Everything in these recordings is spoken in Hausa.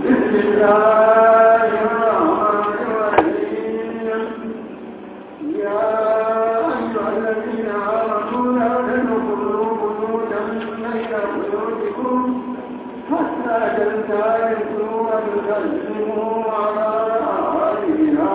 بسم الله الرحمن الرحيم يا أيها الذين آمنوا لا تدخلوا بيوتا غير بيوتكم حتى تستأنسوا وتسلموا على أهلها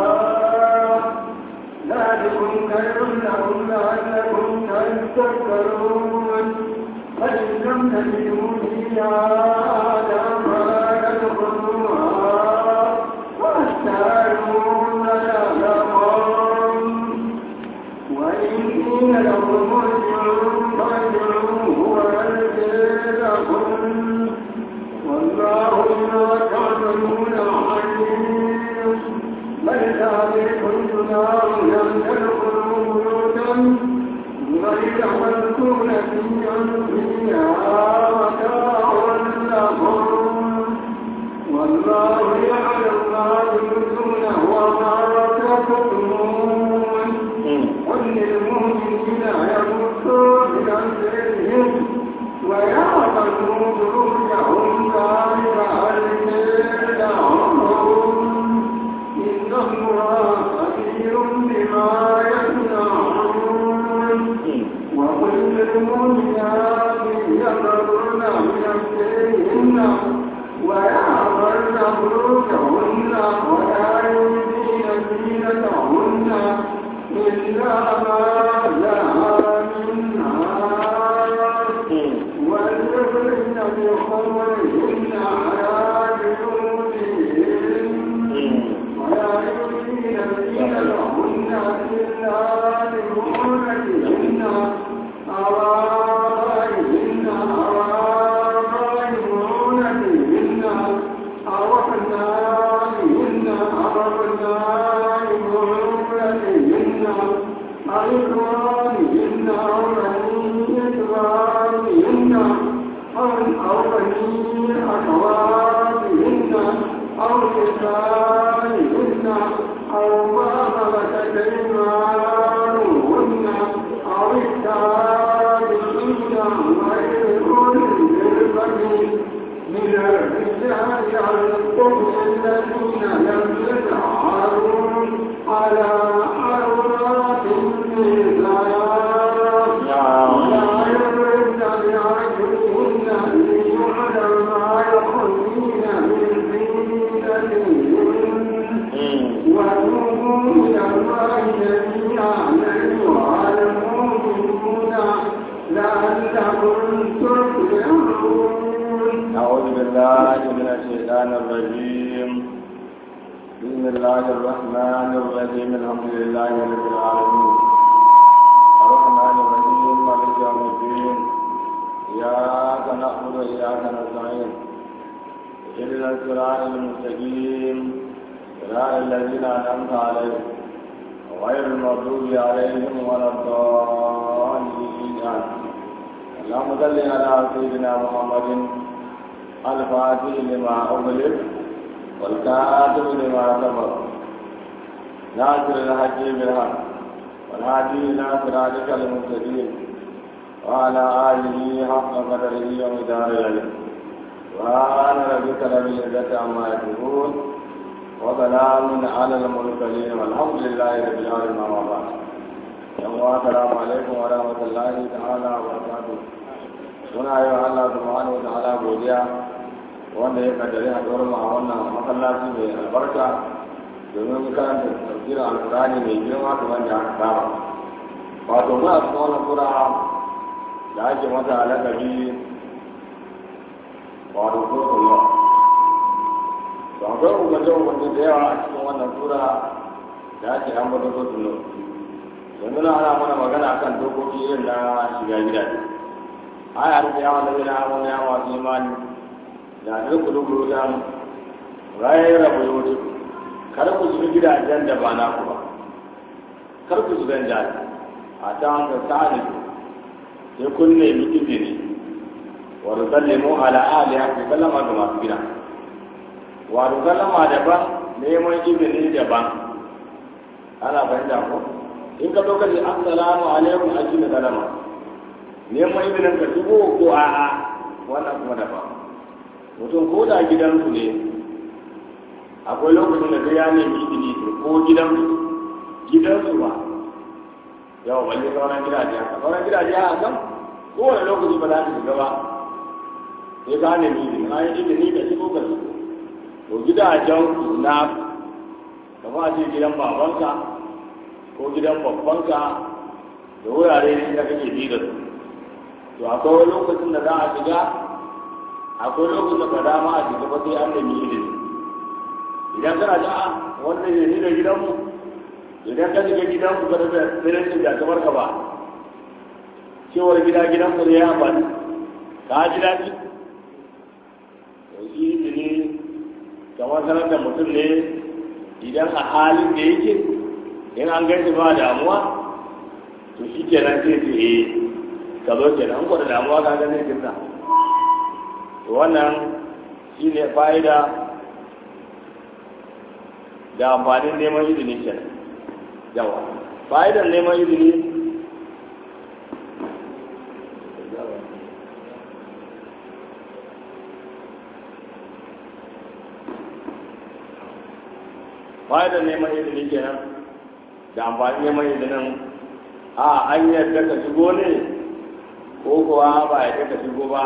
ذلكم خير لكم لعلكم تذكرون فإن لم تجدوا فيها أحدا فلا تدخلوها واستعلموا يعلمون وإن قيل لكم ارجعوا فارجعوا هو أزكى لكم والله بما تعملون عليم بل ذلكم جناح لم تدخلوا بيوتا غير مسكونة فيها متاع لكم والله يعلم ما تبدون وما تكتمون قل للمؤمنين يغضوا من أبصارهم ويعبدوا فروجهم ذلك أزكى لهم إن الله خبير بما يصنعون وقل للمؤمنات يغضن من أبصارهن ويعبدن فروجهن ولا يبدين زينتهن إلا ما لها من آيات وليضربن بخمرهن على جنوبهن ولا يبدين زينتهن إلا لبعولتهن أو آبائهن أو آباء بعولتهن أو أبنائهن أو أبناء بعولتهن أو إخوانهن أو بني إخوانهن أو أو بني أخواتهن أو نسائهن أو ما ملكت أيمانهن أو التابعين غير أولي الإربة من الرجال القوم الذين لم يظهروا على عورات النساء ولا يضربن بأرجلهن ليعلم ما يخفين من زينتهن وتوبوا إلى الله جميعا أيها المؤمنون لعلكم تفلحون أعوذ بالله من الشيطان الرجيم بسم الله الرحمن الرحيم الحمد لله رب العالمين الرحمن الرحيم مالك يوم الدين إياك نعبد وإياك نستعين اهدنا الصراط المستقيم صراط الذين أنعمت عليهم غير المغضوب عليهم ولا الضالين آمين اللهم صل على سيدنا محمد الفاتح لما أغلق والكاتب لما سبق ناصر الحق بالحق والهادي إلى صراطك المستقيم وعلى آله حق قدره ومدار العلم سبحان ربك رب العزة عما يصفون وسلام على المرسلين والحمد لله رب العالمين أما بعد السلام عليكم ورحمة الله تعالى وبركاته muna yi wa Allah subhanahu wa ta'ala godiya wanda ya kaddare a tsoron a wannan masallaci mai albarka domin karanta tafsirin alkurani mai girma kamar da aka saba wato muna cikin wannan sura da ake mata lakabi wato suratul nur to akwai umarce umarce da yawa a cikin wannan sura da ake ambata suratul nur yanzu na ana mana magana akan dokoki irin na shiga gidaje aya da yawa da zai hawa ya masu imani da duk duk dan gaira buyuti kar ku shiga gidajen da ba naku ba kar ku shiga gidaje a ta hanga sa'ani sai kun nemi izini wa rusallimu ala aliha ku sallama ga masu gida wa rusallama daban neman izini daban ana fahimta ko in ka zo ka ce assalamu alaikum a cikin sallama neman izinin ka shigo ko a'a wannan kuma daban mutum ko da gidansu ne akwai lokacin da sai ya nemi izini ko gidan gidansu ba yawa balle sauran gidaje haka sauran gidaje haka kan kowane lokaci ba za ka shiga ba sai ka nemi izini na yi izini ka shigo ka shigo to gidajen ku na kamar a ce gidan babanka ko gidan babbanka da wurare ne da kake ji da su to akwai lokacin da za a shiga akwai lokacin da ba dama a shiga ba sai an nemi izini idan kana da wannan ne ni da gidanmu idan ka shiga gidanku ka da tsirin da kamar ka ba cewar gida gidanku ne ya amfani ka ji daɗi to shi izini kamar sanar da mutum ne idan a halin da yake in an gaisa ba damuwa to shi kenan sai ce eh ka zo kenan ko da damuwa ka ganin kinsa to wannan shi ne fa'ida da amfanin neman izini kenan yawa fa'idar neman izini fa'idar neman izini kenan da amfanin neman izinin a an yadda ka shigo ne ko kuwa ba yadda ka shigo ba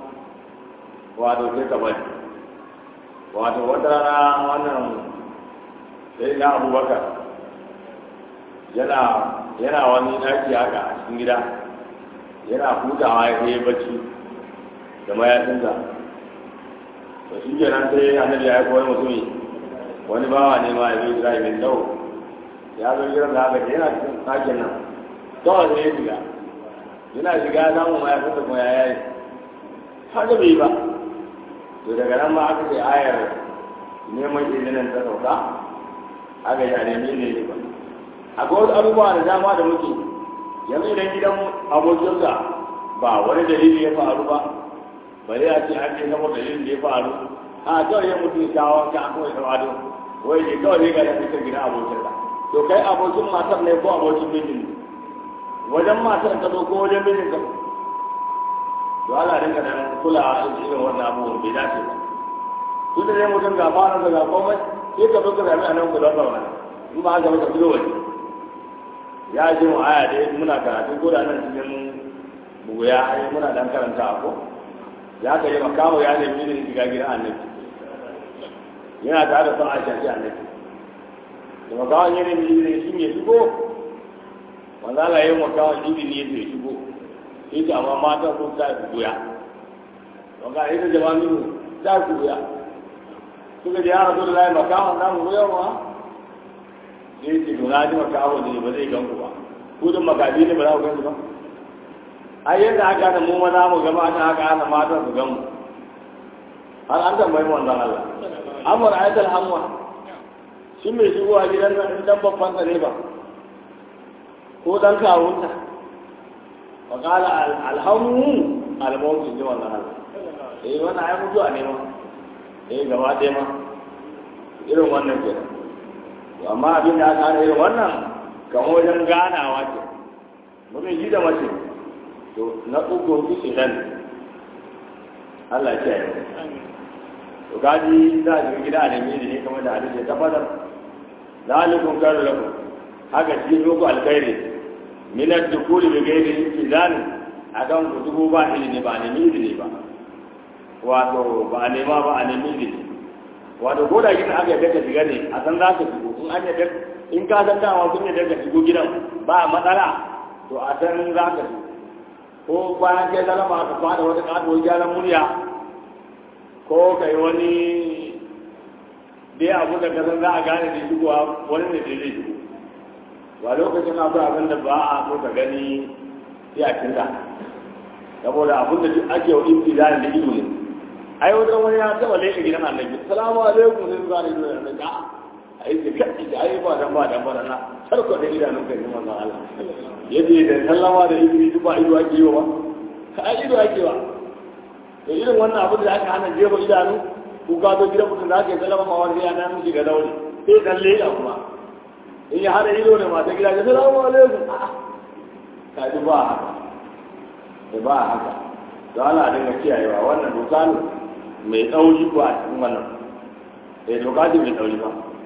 wato sai ka bari wato wata rana wannan sai na abubakar yana yana wani ɗaki haka a cikin gida yana hutawa ya kai bacci da mayafinsa to shi kenan sai annabi ya aiko wani mutumi wani bawa ne ma ya zo gida mai tsawo ya zo gidan da haka yana cikin ɗakin nan kawai sai ya shiga yana shiga ya samu mayafinsa kuma ya yayi haka bai ba to daga nan ma aka ce ayar neman izinin ta sauka aka yi a nemi ne ba akwai wasu abubuwa da dama da muke yanzu idan gidan abokinsa ba wani dalili ya faru ba bari a ce an ce saboda dalilin da ya faru a kawai ya mutu shawon ka an kawai tawado wai ne kawai ne ga da fitar gidan abokinsa to kai abokin matar ne ko abokin mijin ne wajen matar ka zo ko wajen mijin ka to Allah dinka da kula a irin wannan abubuwan bai dace ba tun da dai mutum ga fara da ga komai sai ka zo ka zami a nan ku don zauna in ba haka ba ka fito waje ya ce mu aya dai muna karatu ko da nan cikin buguya ai muna dan karanta ko ya ka yi makawo ya nemi ne shiga gidan annabi yana tare da son a shafi annabi da makawon ya nemi ne shi ne shigo wanda Allah ya yi makawon izini ya ce shigo ita amma mata sun ta buguya don ka ita jama'a ta buguya suka ji ya rasu da layi makawon namu buyawa sai ce to na ji makawo ne ba zai gan ku ba ku dun makabi ne ba za ku gan su ba ai yadda aka hana mu maza mu gama ta haka hana matan su gan mu har an tambayi mu wannan Allah amur ayatul hamwa shi mai shigowa gidan nan dan babban sa ne ba ko dan kawunta wa qala alhamu almawt ji wannan Allah eh wannan ai mutuwa ne ma eh gaba ɗaya ma irin wannan kenan amma abin da aka hana irin wannan kan wajen ganawa ce mutum ji da mace to na uku su idan Allah ya yi to gaji za a shiga gida a nemi da ne kamar da hadisi ya tabbatar zalikun karu lakum haka shi muku alkhairi minar dukuli bi gairi izani akan ku dubu ba ilimi ba a nemi izini ba wato ba a nema ba a nemi izini wato ko da gidan aka yadda ka shiga ne a san za ka shigo in an yadda in ka san dama sun yadda ka shigo gidan ba matsala to a san za ka shigo ko bayan kai zalama ka fada wata katuwar gyaran murya ko kai wani dai abu da ka san za a gane da shigowa wani ne da zai shigo ba lokacin akwai abin da ba a so ka gani sai a kinta saboda abin da duk ake wa ibtidarin da ido ne ai wajen wani ya taba leka gidan annabi salamu alaikum sai zuwa da gidan annabi a yi da kai da ai ba dan ba dan ba na sarko da idanun kai manzon Allah yace da sallama da ibri duk ba ido ake yi wa ka ai ido ake wa to irin wannan abin da aka hana jefa idanu ku ka zo gidan mutum da aka yi sallama ma wani ya nan shiga daure sai dan leka kuma in ya hada ido ne mata gida ga salamu alaikum ka ji ba haka ba haka don Allah dinga kiyayewa wannan doka ne mai tsauri ko a cikin wannan eh doka ce mai tsauri ba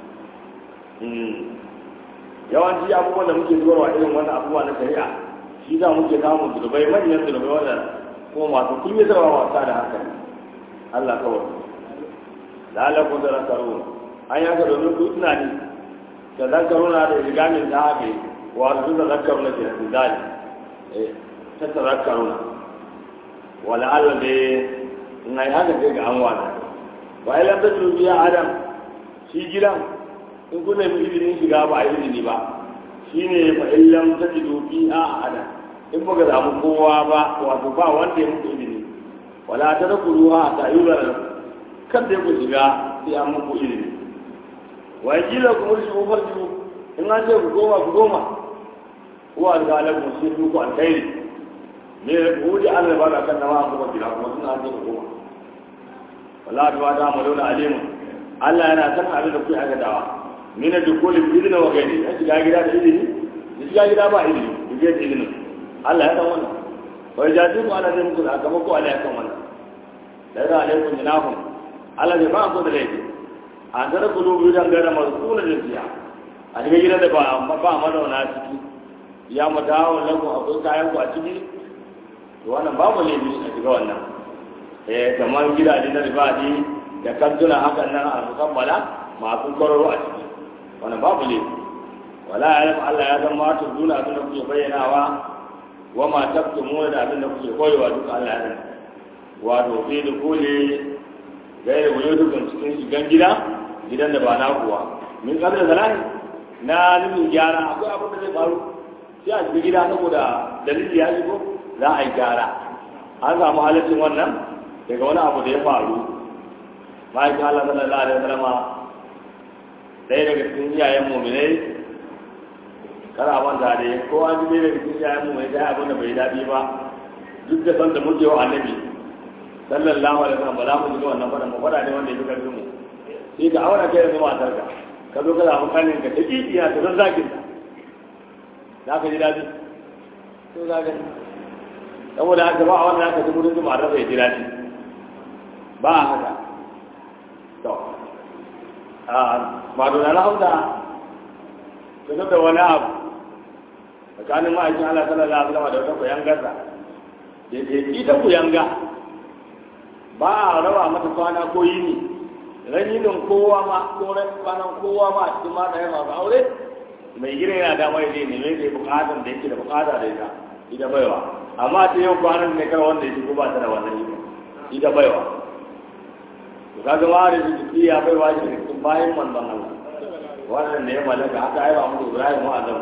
yawanci abubuwan da muke zuwa irin wannan abubuwa na shari'a shi za muke samun zulubai manyan zulubai wanda kuma masu kunyatarwa wasa da hankali Allah kawai lalakun da zakaru an yaka domin ku tunani da zakaru na da rigamin ta haɓe wato da zakaru na ke da zali ta tazakaru na wala Allah da in ai haka sai ga an wata wa ilam ta biya adam shi gidan in kun nemi izinin shiga ba a izini ba shine fa illam ta biya adam in ba ga samu kowa ba wato ba wanda ya muku izini wala ta da kuruha ta yi ba kan da ku shiga sai an muku izini wa kila ku murshi ku farju in an ce ku goma ku goma ko alƙalan ku sai ku alkhairi ne ku wuce an ba da kan nama ku gida kuma suna an ce ku goma wala ta ba ta malona alimu Allah yana san abin da kuke aikatawa mina dukuli izini wa gaini ya shiga gida da izini ya shiga gida ba izini ku je da izinin Allah ya san wannan wai jaji ku Allah zai muku da gaba ko Allah ya san wannan da ya alaikum jinahum Allah zai ba ku da laifi an tara ku dubu dan gara mazkuna da siya a cikin gidan da ba ba madauna ciki ya mu dawo lagu akwai kayan ku a ciki to wannan babu laifi a cikin wannan eh kamar gidaje na ribadi da kantuna hakan nan a mukammala masu kwararo a ciki wannan babu laifi wala ya Allah ya san ma tuduna abin da kuke bayyanawa wa ma tabtumuna da abin da kuke koyewa duka Allah ya sani wato fi da kole gaira wuyo dukkan cikin shigan gida gidan da ba na kuwa min kabila salahi na nufin gyara akwai abin da zai faru sai a shiga gida saboda dalili ya shigo za a yi gyara an samu halittin wannan daga wani abu da ya faru ma'aikin Allah sallallahu alaihi wasallama ɗaya daga cikin iyayen muminai kana manta da ko an ji daga cikin iyayen muminai ta abin da bai daɗi ba duk da san da muke wa annabi sallallahu alaihi wasallam ba za mu ji wannan faɗan ba faɗa ne wanda ya fi ƙarfin mu sai ka auna kai yanzu matar ka ka zo ka samu kanin ka ta kikiya ta zan zakin ta za ka ji daɗi to za ka saboda haka ba a wannan haka ji mutum ma rasa ya ji daɗi ba a haka to ba dole na hausa ka zo da wani abu tsakanin ma'aikin Allah sallallahu alaihi wasallam da wata koyan gasa da ke ita kuyanga ba a rawa mata kwana ko yini raninin kowa ma ko ran kwanan kowa ma a cikin mata ya masu aure mai gina yana da mai ne ne da bukatan da yake da bukata da ita ita baiwa amma ta yau kwanan ne kar wanda yake ba ta da wannan ita ita baiwa to kaga ma da jiki ya baiwa shi ne cikin bayan manzon Allah wannan ne ya malaka haka ai ba mu Ibrahim wa Adam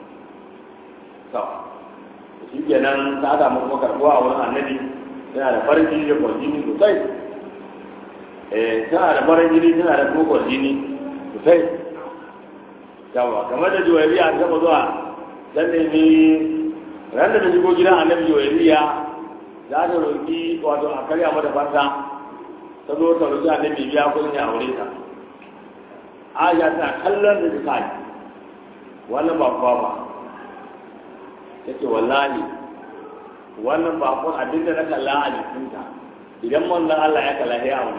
to shi kenan ta da mu kuma karbuwa a wurin annabi yana da farin jini da kwarjini sosai eh tana da farin jini tana da kuma kwarjini sosai yawa kamar da juwairiya ta taba zuwa dan ne ni ran da ta shigo gidan annabi juwairiya za ta roƙi wato a karya mata fanta ta zo ta roƙi annabi biya kuɗin ya aure ta aisha tana kallon da ta kai wannan ba kuwa ba take wallahi wannan bakon abin da na kalla a jikinta idan manzon Allah ya kalla ya aure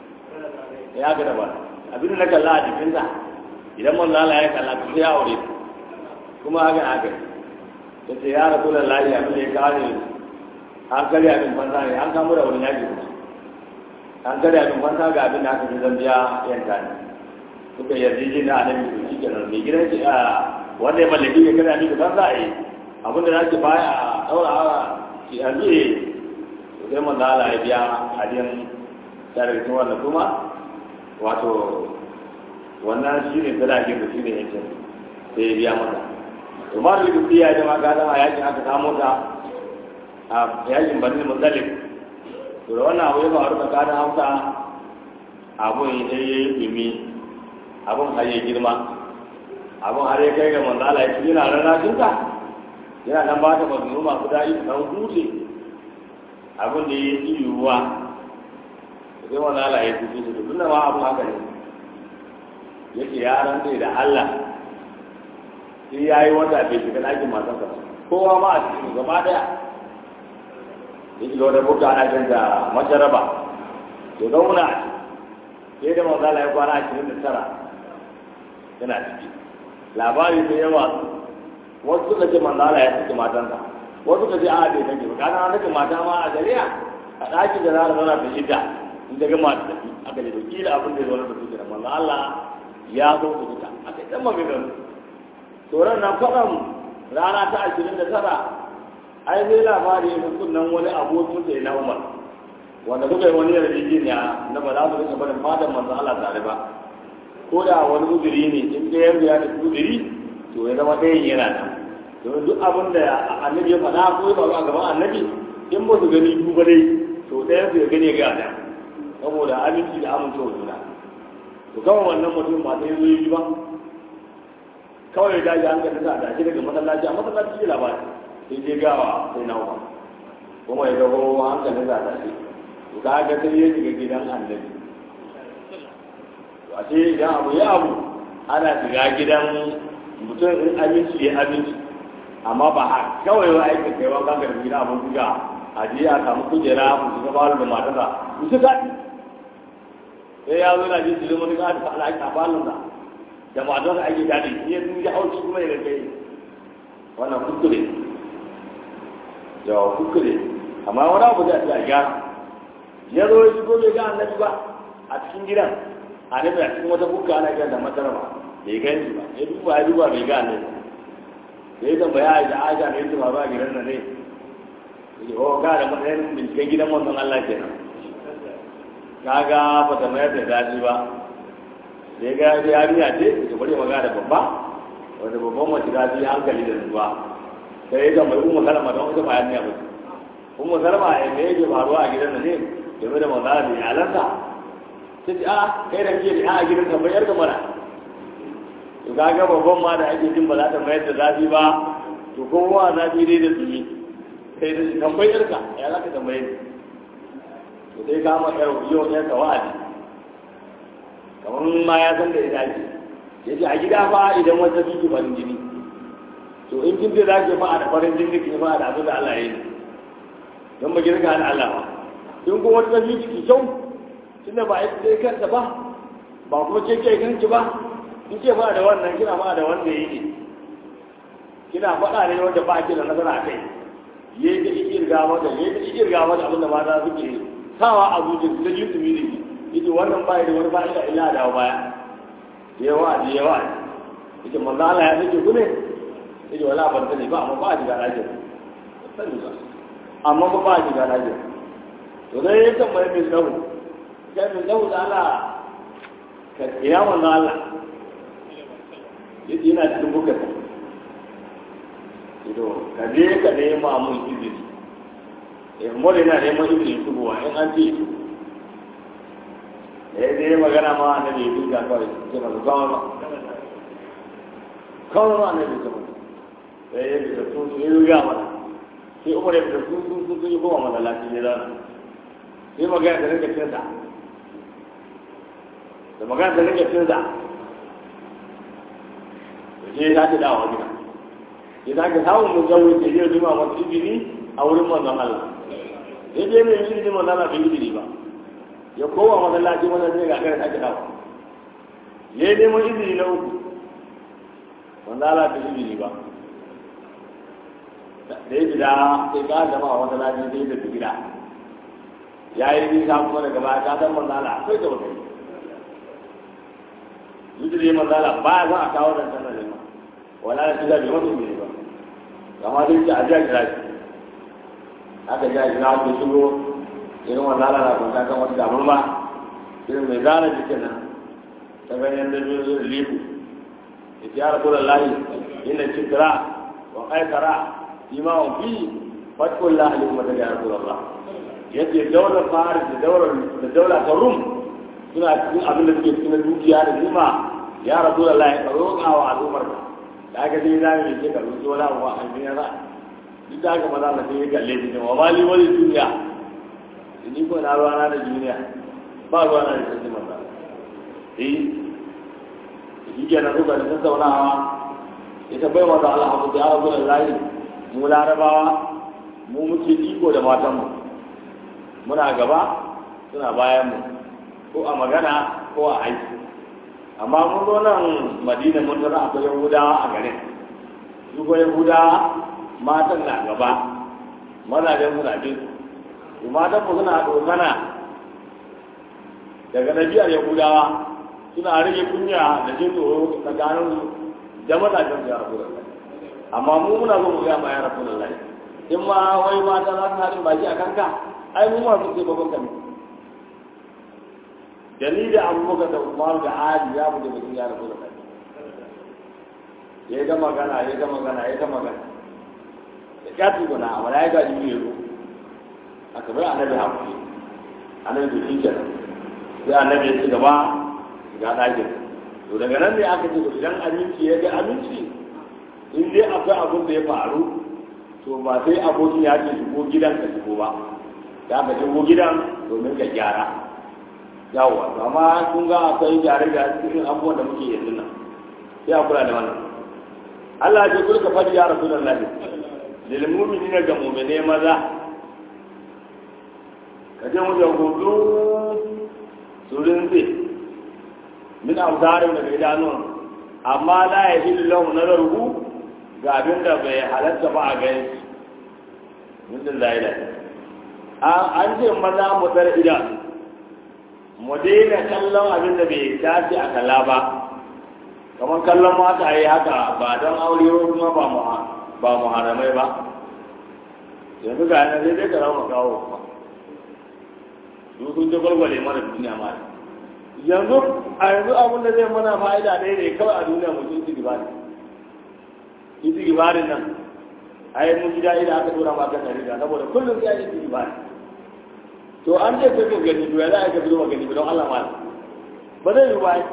ya ga ba abin da na kalla a jikinta idan manzon Allah ya kalla ta ya aure kuma haka haka tace ya rasulullahi abin da ya kare an kare abin banza ne an kamo da wani yaji kuma an kare abin banza ga abin da aka ji zambiya yanka ne suka yarjeje na annabi to shi kenan mai gidan shi wanda ya mallaki ya kare abin banza a yi abin da nake baya a daura ki a biye sai man da Allah ya biya hadiyan tarihin wannan kuma wato wannan shi ne sadakin da shi ne yake sai ya biya mata to ma da duk ya jama ga dama yakin aka samu ta a yakin bani mutsalif to da wannan abu ya faru tsakanin hausa abun ya yi dumi abun har ya girma abun har ya kai ga manzala ya ci yana rarrashin ka yana nan ba ta maganganu masu daɗi da ɗan huce abin da ya yi yiwuwa da sai wani ala ya tuki su tun da ma abu haka ne yake ya rantse da Allah sai ya yi wata bai shiga ɗakin matarsa kowa ma a cikin gaba ɗaya ya shiga wata buka ana jan da masharaba ya zauna a ciki sai da manzala ya kwana ashirin da tara yana ciki labari da yawa wasu suka ce manzala ya saki matansa wasu suka ce a bai saki ba kana saki mata ma a shari'a a ɗakin da za a zauna ta shida in ta gama ta tafi aka ce kila abin da ya zo da su kenan manzo Allah ya zo su fita aka yi tsamma mai gano tsoron nan kwaɗan rana ta ashirin da tara ai zai labari ya fi nan wani abokin da ya na umar wanda suka yi wani yarjejeniya na ba za su rika barin fatan manzo Allah tare ba ko da wani uzuri ne in ɗaya yanzu ya da uzuri to ya zama ɗayan yana nan domin duk abin da annabi ya faɗa ko ya faru a gaban annabi in ba su gani duba dai to ɗayan su ya gani ga nan saboda aminci da amincewa juna to kawai wannan mutum ba sai zo yi ba kawai da ji hankali sa da shi daga masallaci a masallaci shi labari sai je gawa sai na uwa kuma ya dago hankali sa da shi to ka ga sai ya shiga gidan annabi to a ce idan abu ya abu ana shiga gidan mutum in abinci ya abinci amma ba a kawai wa aikin kai wa kanka da gida abin buga a je a samu kujera mu shiga balo da matarsa mu shiga sai ya zo na jin jirin wani ka ta ala a balon da da matarsa ake daɗi ya ya hauci kuma ya kai wannan kuskure yawa kuskure amma wani abu zai a gyara ya zo ya shigo bai ga annabi ba a cikin gidan annabi a cikin wata bukka ana kiran da masara ba bai gani ba ya duba ya duba bai ga annabi da ya tambaya a da aja ne su faru a gidan nan ne ya ko ga da matsayin binciken gidan wannan Allah kenan kaga ba ta mayar da daji ba da ya ga yarinya ce ya bari magana da babba wanda babban mace ta ji hankali da zuwa sai ya tambayi umma salama don ita bayan ne ba umma salama ya me yake faruwa a gidan nan ne game da magana da iyalansa ta ce a kai da ke da a gidan tambayar da mana to kaga babban ma da ake jin ba za ta mayar da zafi ba to kowa zafi dai da tsumi sai da tambayar ka ya za ka tambaye ni to sai ka ma yar yau ne ka wa'adi kamar ma ya san da ita ce ya ce a gida fa idan wata biki farin jini to in kin ce za ki fa da farin jini ki fa da abin da Allah ya yi don ba girka da Allah ba in kuma wata biki ki kyau tunda ba ita sai kanta ba ba kuma ke ke kanki ba in ce ba da wannan kina ba da wanda ya yi kina faɗa ne wanda ba ki da nasara a kai ya yi da ikirga mata ya yi da ikirga mata abin da mata suke sawa a zuciya ta yi tsumi da shi yake wannan ba da wani fa'ida illa da baya yawa da yawa yake manzo Allah ya sake ku ne yake wala ban sani ba amma ba a shiga lafiya sani ba amma ba ba a shiga lafiya to dai ya tambaye mai tsawo kai mai tsawo da Allah ka ina manzo Allah yake yana cikin bukar ido ka je ka nema mun izini eh mu da yana neman izini shigowa in an ce eh dai magana ma annabi ya duka kawai ce ba kawai ba kawai ma annabi ta mutu sai ya fita sun sun yi ruga mana sai umar ya fita sun sun sun yi goma masallaci ne zana sai magana da rike cinsa da magana da rike cinsa da je ta ce dawa gida ya ta ke samun mun jawo ke zai zuma masu izini a wurin manzon Allah ya je mai izini manzon Allah bai izini ba ya kowa masallaci wannan zai ga kare take dawo ya yi neman izini na uku wanda ala ta izini ba da ya gida sai ka zama a masallaci sai da gida ya yi nisa kuma daga baya ka san manzala akwai da wata izini manzala ba ya za a kawo dan sanar da ma wala da shi da bai wata izini ba kama dai ce a jiya kira shi aka jiya kira shi shigo irin wannan lalata kun kan wata damar ba irin mai zana jikin nan ta ganyen da biyu zuwa liku ya ce ya rasu da lahi inda cikira wa kaikara ima wa fi fatkun lahali kuma ta ga rasu da Allah ya ce daular fahari da daular da daular ta rum suna cikin abin da suke cikin dukiya da nima ya rasu da lahi ka roƙa wa al'ummar ka da aka ce za mu yi ka roƙi wani abu a duniya za duk da aka maza na sai ya kalle shi ne wa mali wani duniya ni ko na ruwana da duniya ba ruwana da sarki manzo eh shi ke nan suka da tattaunawa ita bai wata Allah abu da ya da layi mu larabawa mu muke iko da matanmu muna gaba suna bayan mu ko a magana ko a aiki amma mun zo nan madina mun tara akwai yahudawa a garin su ko yahudawa matan na gaba mazajen suna bin su matan mu suna dokana daga nabiyar yahudawa suna rage kunya da jin tsoro tsakanin su da mazajen su ya rabu da amma mu muna zo mu ga ma ya rabu da in ma wai mata za su haɗin baki a kanka ai mu ma su ce babban kami dalilin abubakar da umaru da ali ya mu da mutum ya rabu da kai ya yi ta magana ya yi ta magana ya yi ta magana da ƙyafi guna a wani ya gaji biyu ya a kamar annabi haƙuri annabi da shi kenan sai annabi ya ci gaba ga ɗakin to daga nan ne aka ce idan aminci ya ga aminci in dai akwai abin da ya faru to ba sai abokin ya ce shigo gidan ka shigo ba ya ka shigo gidan domin ka gyara yawa amma kun ga akwai gyare da cikin abubuwan da muke yanzu nan sai a kula da wannan Allah ya kulka fadi ya Rasulullah lil mu'minina ga mu'mine maza ka je mu da hudu surin zai min amsarin daga idanun amma la ya hillu lahu nazaruhu ga abin da bai halatta ba a gani mutum da ila an ce maza mu tsara idanu mu daina kallon abin da bai dace a kalla ba kamar kallon mata yi haka ba don aure ko kuma ba mu ba mu haramai ba yanzu ga yana sai dai ka rawa kawo kuma su sun ji gwalgwale mana duniya ma yanzu a yanzu abin da zai mana fa'ida ɗaya ne kawai a duniya mu sun ci gaba ne iti gibarin nan ai mun ji daɗi da aka dora maka na riga saboda kullum sai iti gibari to an ce kai ka gani to ya za a ka fito gani don Allah ma ba zai yi bai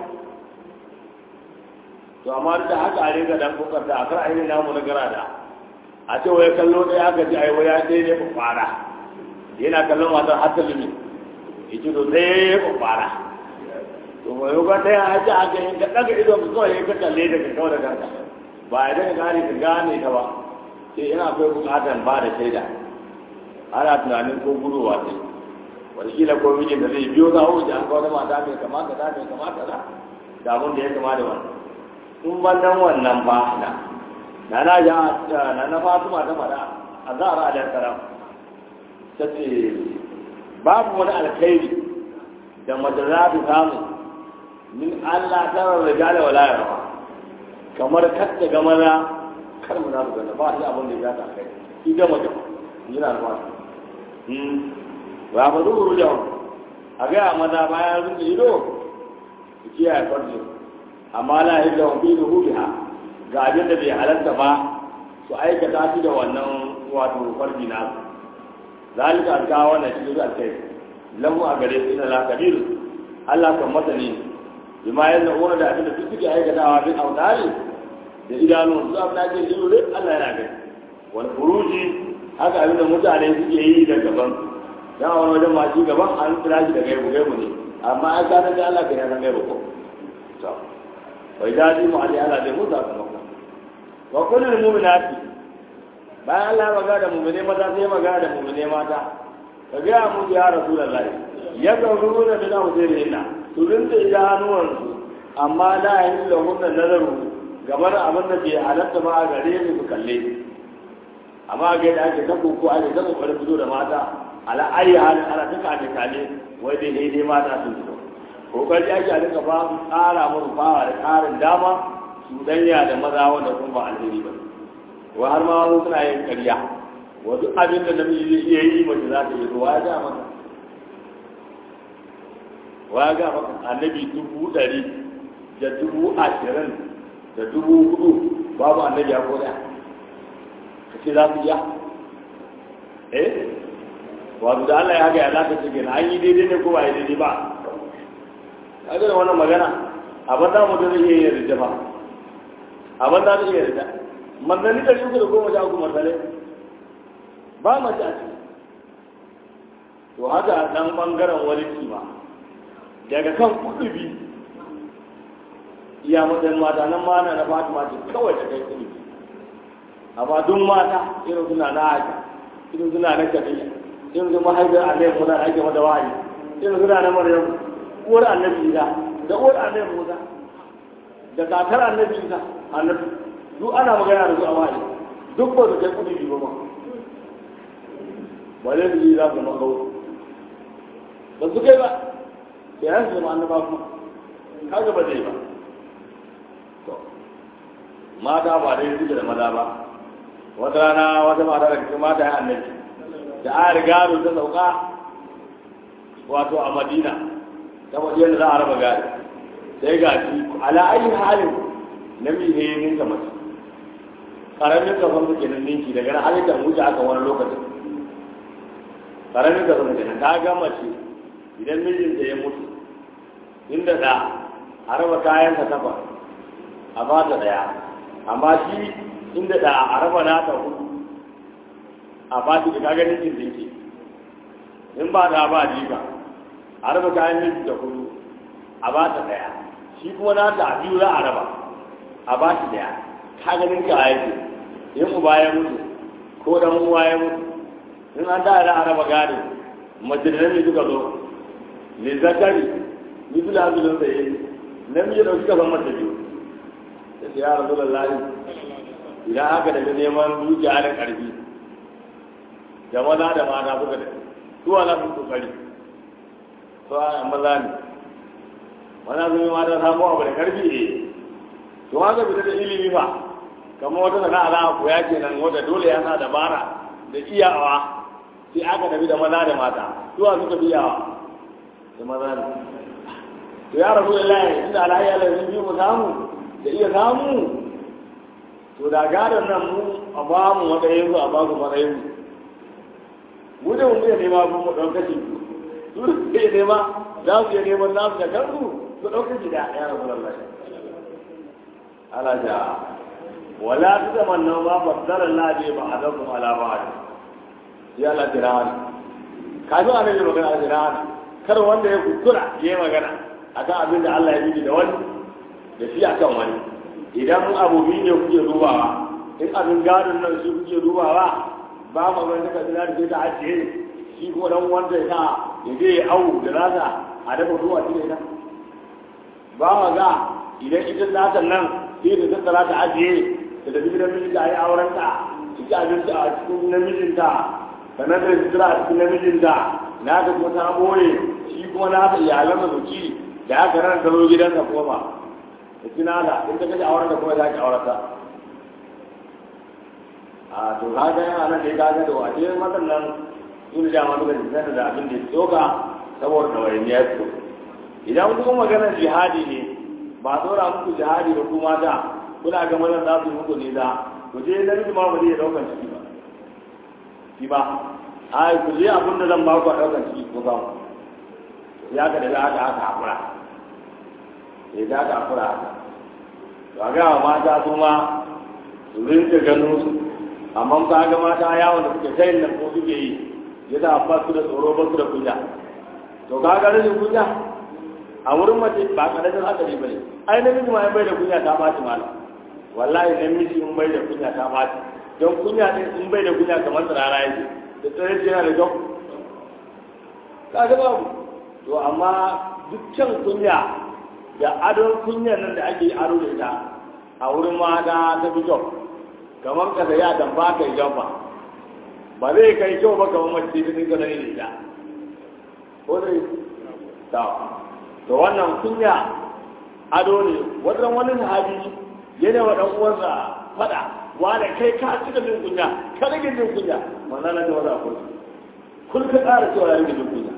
to amma da haka a riga dan kokarta a kar a yi namu na gara da a ce wai kallo ɗaya aka ce ai waya ɗaya ne ku fara yana kallon wasan hatta lumi yace to ɗaya ku fara to mai yuka ɗaya a ce aka yi ka ɗaga idon ka kawai ka kalle daga kawai da kanka ba a daga gane ka gane ta ba sai ina akwai bukatar ba da shaida ana tunanin ko gudowa ce wataƙila ko mijin da zai biyo za wuce an kawo mata mai kamata da mai kamata da da abin da ya kama da wannan in ban nan wannan ba na na na ja na na fatima ta faɗa a zara alayhi salam ta ce babu wani alkhairi da mace za ta samu min Allah ta rarraga da wala ya rawa kamar katta ga maza kar mu na su gana ba shi abin da ya ta kai shi ga mace yana da wani ba ba zuwa ruja a ga maza bayan sun da ido su kiyaye farji amma la hidda wa fi rubiha ga abin da bai halatta ba su aikata shi da wannan wato farji na zalika an kawo wannan shi da alkai lahu a gare su ina la kabir Allah kan masani bima yanzu wani da abin da duk suke aikatawa bin autari da idanu su abin da ake ido dai Allah yana gani wal furuji haka abin da mutane suke yi da gaban dan a wani wajen masu gaban an kira shi da gaibu gaibu ne amma an ka san Allah kan san gaibu ko to wai da ji mu ali Allah zai mutu kuma ko wa kullu mu'minati bayan Allah ya magana da mu'mine maza sai magana da mu'mine mata ka ga mu ya rasulullahi ya ga ruwa da hujjirina su rinta idanuwansu amma la yin da hunna nazaru gabar abin da bai halatta ba a gare su su kalle amma ga yadda ake ta koko ake ta kokarin fito da mata ala ayi halin ana ta kame kame wai dai dai dai mata sun fito kokari ake a duka ba su tsara musu fawa da ƙarin dama su danya da maza wanda kun ba alheri ba wa har ma wasu suna yin karya wasu abin da namiji zai iya yi mace za ta yi ruwa ya ga maka wa ga maka annabi dubu ɗari da dubu ashirin da dubu hudu babu annabi ya ko ɗaya ka ce za su iya eh wato da Allah ya haka ya za ka ce gina an yi daidai ne ko ba yi daidai ba ka ga wannan magana abin da mutum zai iya yin rida ba abin da zai iya rida manzanni da uku da goma sha uku manzanni ba mace a ciki to haka dan bangaren wani kima daga kan kudubi iya matsayin mata nan ma na fatima ce kawai da kai kudubi amma duk mata irin suna na haka irin suna na kafiya irin su mahaifiyar annabi muna da ake mata wahayi irin suna na maryam uwar annabi isa da uwar annabi Musa da kakar annabi Isa annabi duk ana magana da su a wani duk ba su kai kudi biyu ba ba zai su za su zama kawo ba su kai ba sai an su zama annaba kuma kaga ba zai ba to mata ba dai suke da maza ba wata rana wata mata da cikin mata ya annabi da a riga ta sauka wato a madina ta wajen da za a raba gari sai ga shi ala ayi halin namiji ne ninka mace karamin kafan su kenan ninki daga nan halittar wuce aka wani lokacin karamin kafan su kenan ta ga mace idan mijinta ya mutu inda da a raba kayan ka takwas a ba ta daya amma shi inda da a raba nata hudu a ba ta da kaga ninkin dinki in ba da ba riba a raba kayan miji da hudu a ba ta daya shi kuma na ta biyu za a raba a ba shi daya ka ganin ka yake in uba ya mutu ko dan uwa ya mutu in an da da araba gado majalisar ne suka zo ne zakari ni su da hazulun sai namiji da suka zama da biyu da ya rasu da lahi idan aka daga neman dukiya da karfi da maza da mata suka da suwa na sun kokari to a maza ne maza sun yi mata samu abu da karfi ne to haka fita da ilimi ba kamar wata sana'a za a koya kenan wanda dole ya sa dabara da iyawa sai aka tafi da maza da mata zuwa suka fi iyawa da maza ne to ya rasu da layi inda alayi ala sun bi mu samu da iya samu to da gadon nan mu a ba mu matsayin su a ba su matsayin mu mu da mu iya nema mu ɗan kashi su da iya nema za su iya neman nasu da kansu su ɗan kashi da ya rasu da layi ala ja wala tutamannu ma faddala Allah bi ba'dakum ala ba'd ya la tiran kafin annabi magana a tiran kar wanda ya kuskura ya magana akan abin da Allah ya yi da wani da shi akan wani idan abu biyu ne kuke dubawa in abin gadon nan shi kuke dubawa ba mu ga daga dinar da ta ajiye shi ko dan wanda ya sa ya je ya awu da rasa a dafa ruwa shi ne ba ma ga idan ita zatan nan sai da tattara ta ajiye da tafi gidan mijinta a yi aurenta ciki abinci a cikin namijinta sannan da sutura a cikin namijinta na ta kuma ta boye shi kuma na ta iyalan da zuci da aka ran ta zo gidansa koma da kina da in ta kace aurenta kuma za ki aurata a to kaga yana nan dai kaga da wace matan nan sun da ma duka jikin da abin da ya tsoka saboda ɗawainiya su idan kuma maganar jihadi ne ba tsora muku jihadi ba kuma da kuna ga mazan za su yi muku nisa ku je na miji ma ba zai daukan ciki ba shi ba ai ku je abin da zan ba ku a daukan ciki ko ba ya ka da za ka aka hakura ya za ka hakura haka to a ga mata su ma su rinka ganin su amma ka ga mata yawon da suke sayin nan ko suke yi ya za ba su da tsoro ba su da kunya to ka ga rashin kunya a wurin mace ba karamin hatsari ba ne ai namiji ma bai da kunya ta ɓaci malam wallahi namiji in bai da kunya ta ɓaci don kunya ɗin in bai da kunya kamar tsirara yake da tsare yana da kyau kaga babu to amma dukkan kunya da adon kunyar nan da ake aro da ita a wurin mata ta fi kyau kamar ka da ya dan ba ka yi jamfa ba zai kai kyau ba kamar mace ta dinga da ita ko dai ta to wannan kunya ado ne wannan wani sahabi yana wa dan uwansa fada wanda kai ka cika jin kunya ka rage jin kunya manzo na da wala kun kun ka tsara cewa ya rage jin kunya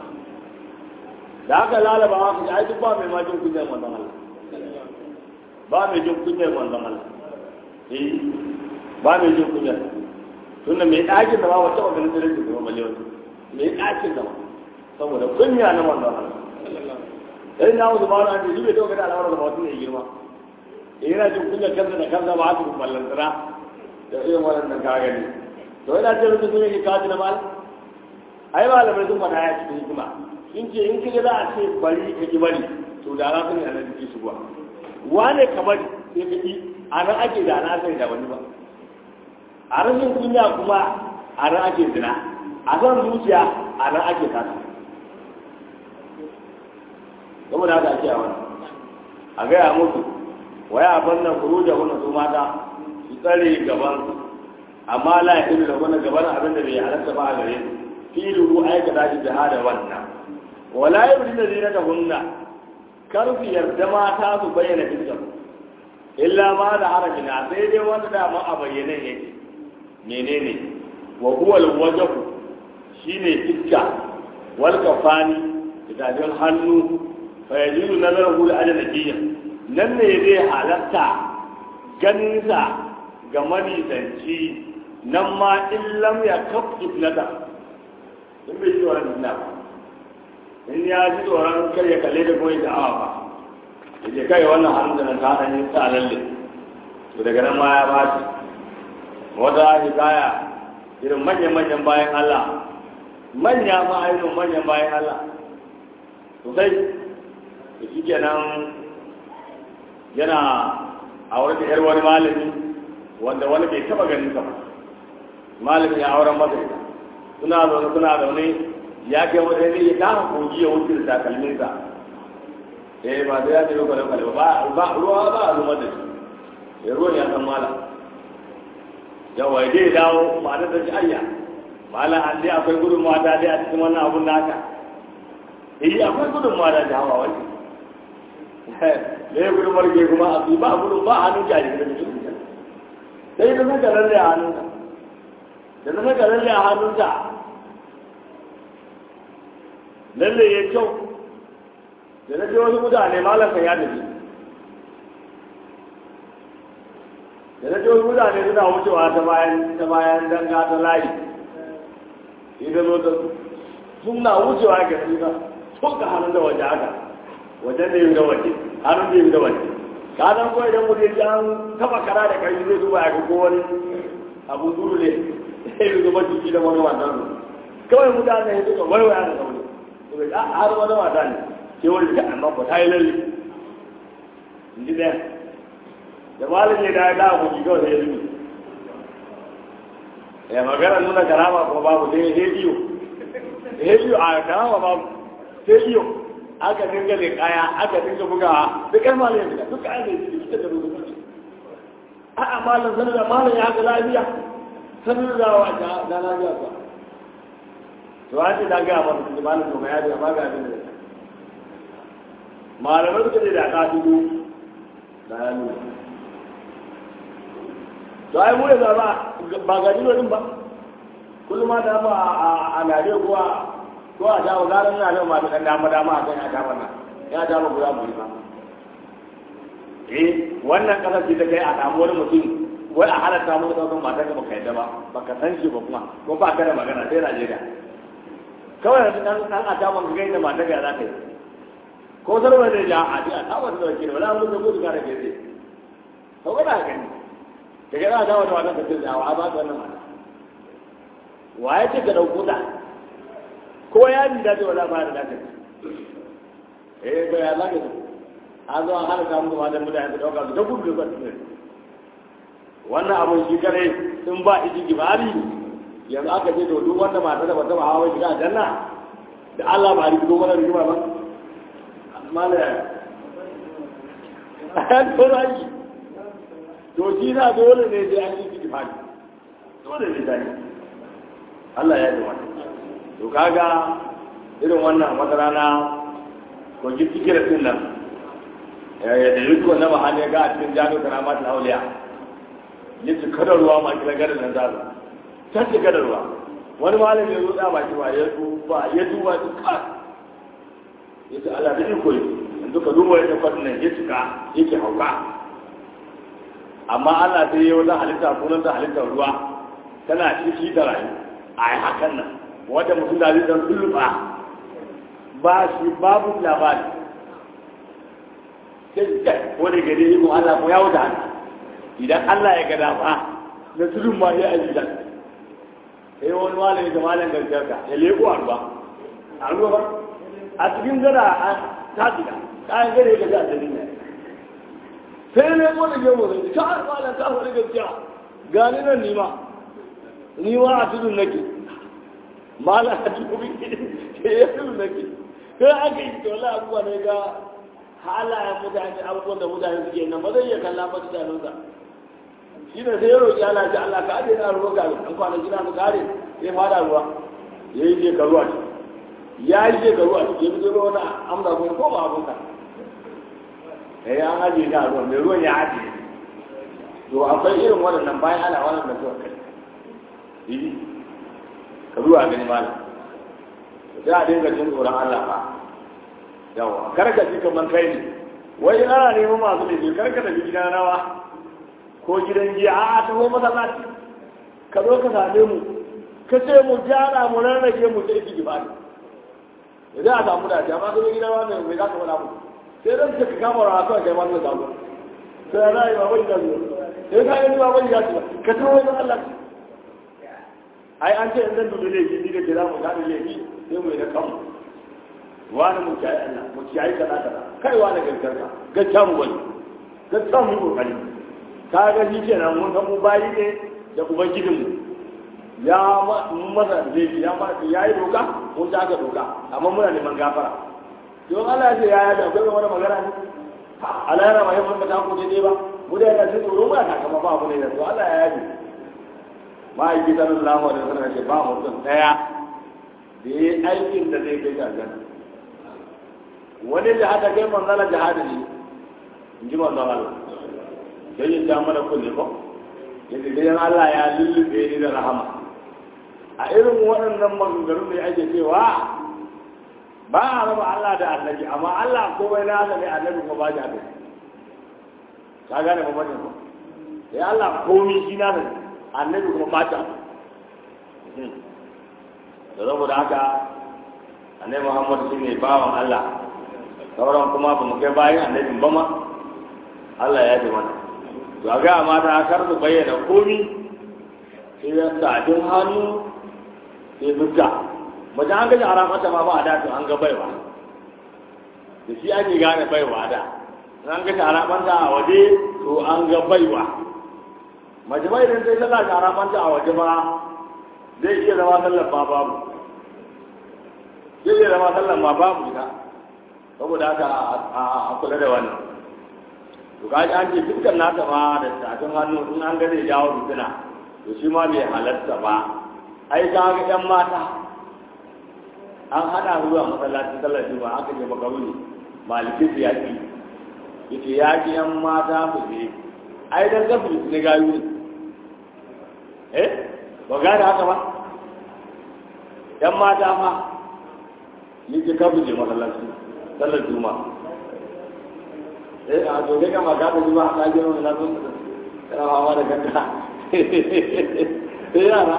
da aka lalaba haka ai duk ba mai ma jin kunya manzo Allah ba mai jin kunya manzo Allah eh ba mai jin kunya tunda mai ɗakin da ba wata maganin da rage da maliyan mai ɗakin da ba saboda kunya na manzo Allah sai na wasu ba na ji bai dauka da al'amuran da mutum ya girma eh yana jin kunya kansa da kansa ba haka ballantara da irin wannan ka gani to yana jin rubutun sun yake kaji na mal ai malamai sun faɗa ya cikin hikima sun ce in kaga za a ce bari ka ki bari to da na sani a nan jiki su ba wane ka bari sai ka ki a nan ake da na sani da wani ba a rashin kunya kuma a nan ake zina a san zuciya a nan ake kasa saboda haka ake a wani a gaya musu waya bannan furu da wannan su mata su tsare gaban su amma la ya da wannan gaban abin da bai halatta ba a gare su filu aikata shi jihada wannan wala yabdina zinatahunna kar su yarda mata su bayyana fiskar illa ma da harafina sai dai wanda da ma a bayyane yake menene wa huwa alwajhu shine fiska wal kafani da hannu fa yajidu nazaruhu al ajnabiyya nan ne zai halatta ganin sa ga manisanci nan ma in lam ya kaf ibnata in bai ji tsoron ibna ba in ya ji tsoron kar ya kalle da kuma ya awa ba ya je kai wannan hannun da nan ta ɗan yi sa lalle to daga nan ma ya ba shi wata hikaya irin manyan-manyan bayan Allah manya ma ainihin manyan bayan Allah sosai da shi kenan yana a wani yar wani malami wanda wani bai taba ganin sa ba malamin ya auren masa ita suna zaune suna zaune ya kai wani ne ya kama kogi ya wuce da takalmin sa eh ba da ya ce yau kwale ba ba ruwa ba a zuma da shi ya ruwan ya san malam yawa ya dai dawo ma'anar da shi ayya malam an dai akwai gudun mata dai a cikin wannan abun naka eh akwai gudun mata da hawa wani da ya gudun marke kuma a ba gudun ba hannun jari da mutum sai da saka lalle a hannunsa da na saka lalle a hannunsa lalle ya kyau da na ce wasu mutane malam kan ya tafi da na ce wasu mutane suna wucewa ta bayan ta bayan danga ta layi idan zo ta suna wucewa ga suna sun ka hannun da waje haka wajen da yi da waje hannun da yi da waje ka san ko idan mutum ya an taba kara da kai zai zuba ya ga ko wani abu duru ne sai ya zuba jiki da wani wannan su kawai mutane ya suka waiwaya da sauri to bai har wani wata ne ke wani ta amma ko ta yi lalle in ji ɗaya da malin ya da da ku kawai sai ya zubi ya magana nuna karama ko babu sai hediyo hediyo a karama babu hediyo aka dinga da kaya aka dinga bugawa duk kai malin ya fita duk kayan da ya fita da rubutu a'a malam sanar da malam ya ga lafiya sanar da wa da lafiya ba to an ce da ga ba su malam to ya da ba ga abin da malamai suka ce da ka dubu da ya nuna to ai mu da ba ba ga dino din ba kullum ma da ba a nare ko a ko a dawo garan na da ma da dama dama a kan ya dama na ya dama guda mu ba eh wannan kasar ce ta kai a samu wani mutum wai a halatta mu daukan matar ka baka yadda ba baka san shi ba kuma ko ba ka da magana sai Najeriya kawai da dan dan a ta ban ga inda matar ka za ka yi ko sarwa da ja a ji a ta wata da wakili wala mun da gudu ka da kai to ba da gani daga za a dawo da wannan ka ce a ba ka wannan mata wa ya ce ka dauko ta ko ya bi da wala ba da dace eh ba ya zaka an zo an hana samun kuma da mutane su dauka su ta gudu da su wannan abun shi kare in ba iji gibari yanzu aka ce to duk wanda mata da bata ba hawa shiga janna da Allah ba rigi mana rigima ba mala an to raki to shi na dole ne sai an yi gibari dole ne dai Allah ya yi wannan to kaga irin wannan wata rana ko ji fikiratin nan da yutu wannan mahali ya ga a cikin jami'ar karamat auliya ya ci kada ruwa ma kira garin nan zazu ta ci kada ruwa wani malami ya zo da baki ba ya duba ya duba su ka ya ce Allah da iko yi yanzu ka duba yadda kwadin nan ya cika yake hauka amma Allah sai ya wata halitta sunan ta halittar ruwa tana ciki da rayu a yi hakan nan wanda mutum da zai dan sulluɓa ba shi babu labari sai wani gari ikon Allah ko ya wuta idan Allah ya gada ba na tudun ma ya aji dan sai wani malami da malam gargarka ya leko a ruwa a ruwa ba a cikin gada a tafiya kayan gada ya gaji a dalilin ne sai ne ko da gemu sai ka har malam ka faɗi gaskiya gani nan nima nima a tudun nake malam a tudun ke ya tudun nake sai aka yi to Allah abubuwa ne ga halayen mutane abubuwan da mutane suke nan ba zai iya kalla ba tunaninsa shi ne sai ya roƙi Allah ce Allah ka aje na ruwa gari an kwana gina su kare sai fada ruwa ya yi shekaru a ciki ya yi shekaru a ciki ya fi zuwa wani amsa kuma ko ba abunka ya yi an ajiye na ruwa mai ruwan ya ajiye to akwai irin waɗannan bayan ana waɗannan suka kai yi ka zuwa gani malam sai a dinga jin tsoron Allah ba yawa kar ka ji kamar kai ne wai ana neman masu laifi kar ka tafi gidan rawa ko gidan giya a a taho masallaci ka zo ka same mu ka ce mu gyara mu rarrake mu sai ki ba ne idan a samu dace amma ka zo gidan rawa mai mai za ka faɗa mu sai dan ka kama rawa kawai kai ma zai samu sai ya zai ba wani da zuwa sai ka gani ba wani ya ce ka taho wajen Allah ai an ce in zan dubi laifi ni da ke za mu gane laifi sai mu yi da kanmu wani mu kiyaye Allah mu kiyaye kaza kaza kai wani gaskar ka gaskiya mu wani gaskiya mu kokari ka ga shi kenan mun san mu bayi ne da ubangijinmu ya mun masa laifi ya ma ya yi doka mun ta aka doka amma muna neman gafara don Allah ya ce ya yaji akwai wani magana ne Allah ya rama yin mun ta ko dai ba mu da yana tsoro ba ta kama ba mu ne da to Allah ya yaji ma'aiki sallallahu alaihi wasallam ce ba mutum daya da yi aikin da zai kai aljanna wani jihada kai manzala jihada ne in ji manzala Allah sai ya ja mana kulle ko yadda dai Allah ya lullube ni da rahama a irin waɗannan maganganu ne ake cewa ba a raba Allah da annabi amma Allah komai na haka ne annabi kuma ba ja da ka gane mamakin ko sai Allah komai shi na ne annabi kuma ba ta da saboda haka annabi Muhammad shi ne bawan Allah sauran kuma ba mu kai bayan annabin ba ma Allah ya ji mana to a ga mata kar su bayyana komi sai ya sadin hannu sai fuska mace an gaji haramata ma ba a dato an ga baiwa da shi ake gane baiwa da an gaji haramanta a waje to an ga baiwa mace bai idan sai sallah haramanta a waje ma zai iya zama sallar ma babu zai iya zama sallar ma babu ita saboda haka a kula da wannan to kaji an ce dukkan nasa ma da tafin hannu in an ga zai jawo fitina to shi ma bai halarta ba ai ka ga yan mata an hada zuwa masallacin sallar juma'a aka je makaruni malikin su yaki yace yaki yan mata su je ai dan gafi su ne gayu ne eh ba gane haka ba yan mata ma yake kafu je masallacin sallar juma'a eh a to kai kama ka tafi ba ka je wani lazo kana hawa da ganta sai yara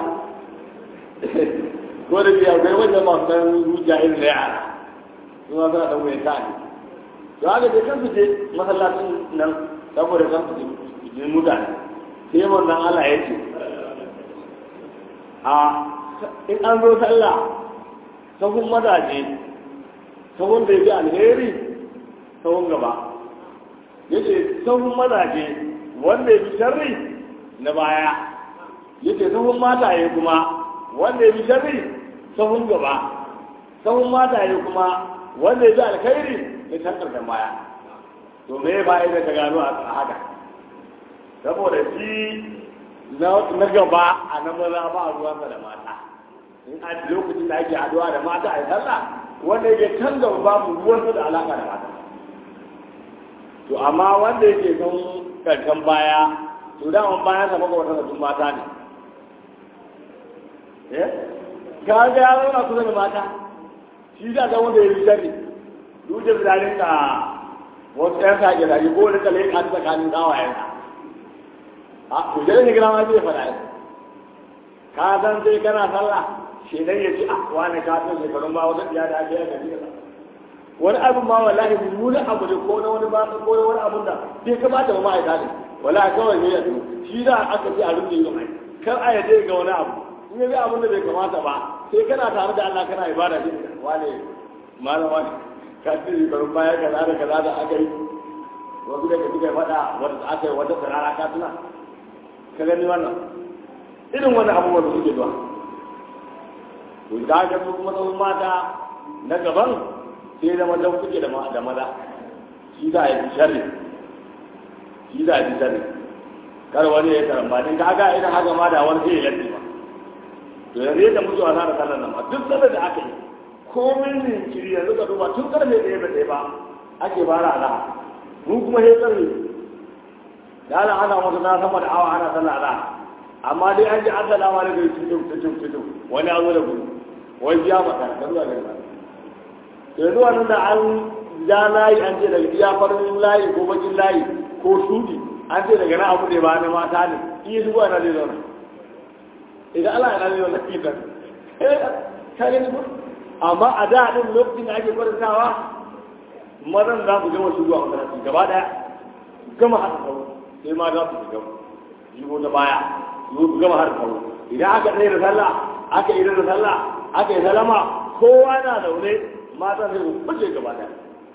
ko da biya kai wajen masu ɗan zuciya irin da yara su ma suna ɗan mai ta'ani to haka dai kan su je masallacin nan saboda kan su je mutane sai wannan Allah ya ce a in an zo sallah sahun mazaje sahun da ya fi alheri sahun gaba yace sahun mazaje wanda ya fi sharri na baya yace sahun mataye kuma wanda ya fi sharri sahun gaba sahun mataye kuma wanda ya fi alkhairi ya san karshen baya to me ya bayan da ka gano a haka saboda shi na gaba a na maza ba a ruwansa da mata in a lokacin da ake haduwa da mata a yi sallah wanda yake can gaba babu ruwansa da alaka da mata to amma wanda yake kan karshen baya to da an bayan sa maka wata sun mata ne eh ka ga ya zauna kusa da mata shi da ga wanda ya yi sharri duk da bilalin ka wasu ƴan sa ke zari ko wani kale ka tsakanin gawayen sa a ku jere ne gina ma zai faɗa yi ka san sai kana sallah shi dan ya ce a wani ka san shekarun ba wata biya da ake yi ga jiya wani abin ma wallahi mummunan abu ne ko na wani ba ko na wani abun da bai kamata ba ma'aikata ne wallahi kawai ne ya tsoro shi da aka ce a rufe yi mai kar a yadda ga wani abu in ya ga abin da bai kamata ba sai kana tare da Allah kana ibada shi wane malama ne ka ce shekarun baya kaza da kaza da aka yi wasu daga suka faɗa wanda aka yi wata sarara ka tuna ka gani wannan irin wani abubuwan da suke zuwa to da ga su kuma tsawon mata na gaban sai zama don kuke da maza shi za a yi sharri shi za a yi sharri kar wani ya karamba din kaga idan haka ma da wani sai ya latti ba to yanzu yadda muke wasa da sallar nan ma duk sallar da aka yi komin jinkiri yanzu ka duba tun karfe ɗaya da ɗaya ba ake fara ala mu kuma sai karfe da ana ana wata na sama da awa ana sallar ala amma dai an ji an salama da gari cikin cikin cikin wani an zo da gudu wai biya maka ka zuwa gari ba yanzu wannan da an ja layi an ce daga iya farin layi ko bakin layi ko shudi an ce daga na abu da ba na mata ne iya zuwa na zai zauna idan Allah ya zai zauna kitan ka gani ba amma a da din lokacin da ake kwarantawa mazan za su gama shigowa masallaci gaba daya gama haɗa kawo sai ma za su shiga shigo ta baya su gama haɗa kawo idan aka tsaye da sallah aka yi da sallah aka yi salama kowa na zaune mata sai su fice gaba daya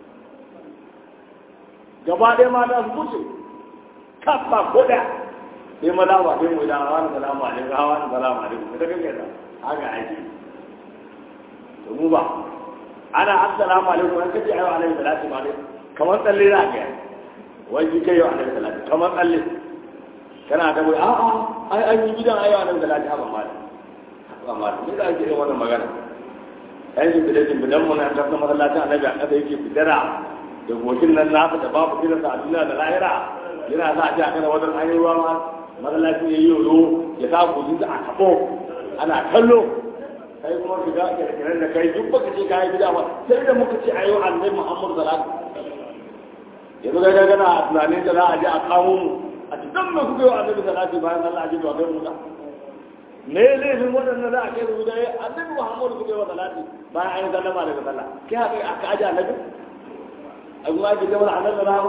gaba ɗaya mata su fice kafa ko ɗaya sai maza ba sai mu da hawa da salamu alaikum hawa da salamu alaikum ita kake da haka aiki to mu ba ana assalamu alaikum an kace ayo alaihi salatu ma dai kamar tsalle za ka yi wai ji kai alaihi salatu kamar tsalle kana da wai a'a ai an yi gidan ayo alaihi salatu haka ma haka ma ne da ake yin wannan magana ai shi da jin bidan mun an tafi masallacin annabi a kasa yake fitara da gokin nan nasu da babu kiransa a duniya da lahira yana sa a ji a kana wajen an yi ruwa ma masallacin ya yi yoyo ya sa gojin a tabo ana kallo kai kuma ka ga kirkirar da kai duk baka ce kai bid'a ba sai da muka ce ayo annabi Muhammad sallallahu alaihi wasallam yanzu ga gana a tunanin da za a je a kawo mu a cikin me kuka yi annabi sallallahu alaihi bayan Allah ji to kai mu da me laifin waɗannan za a kai su da annabi Muhammad kuka yi wa salati bayan an yi sallama daga sallah kai haka aka aje annabi a kuma ake gaba da annabi sallallahu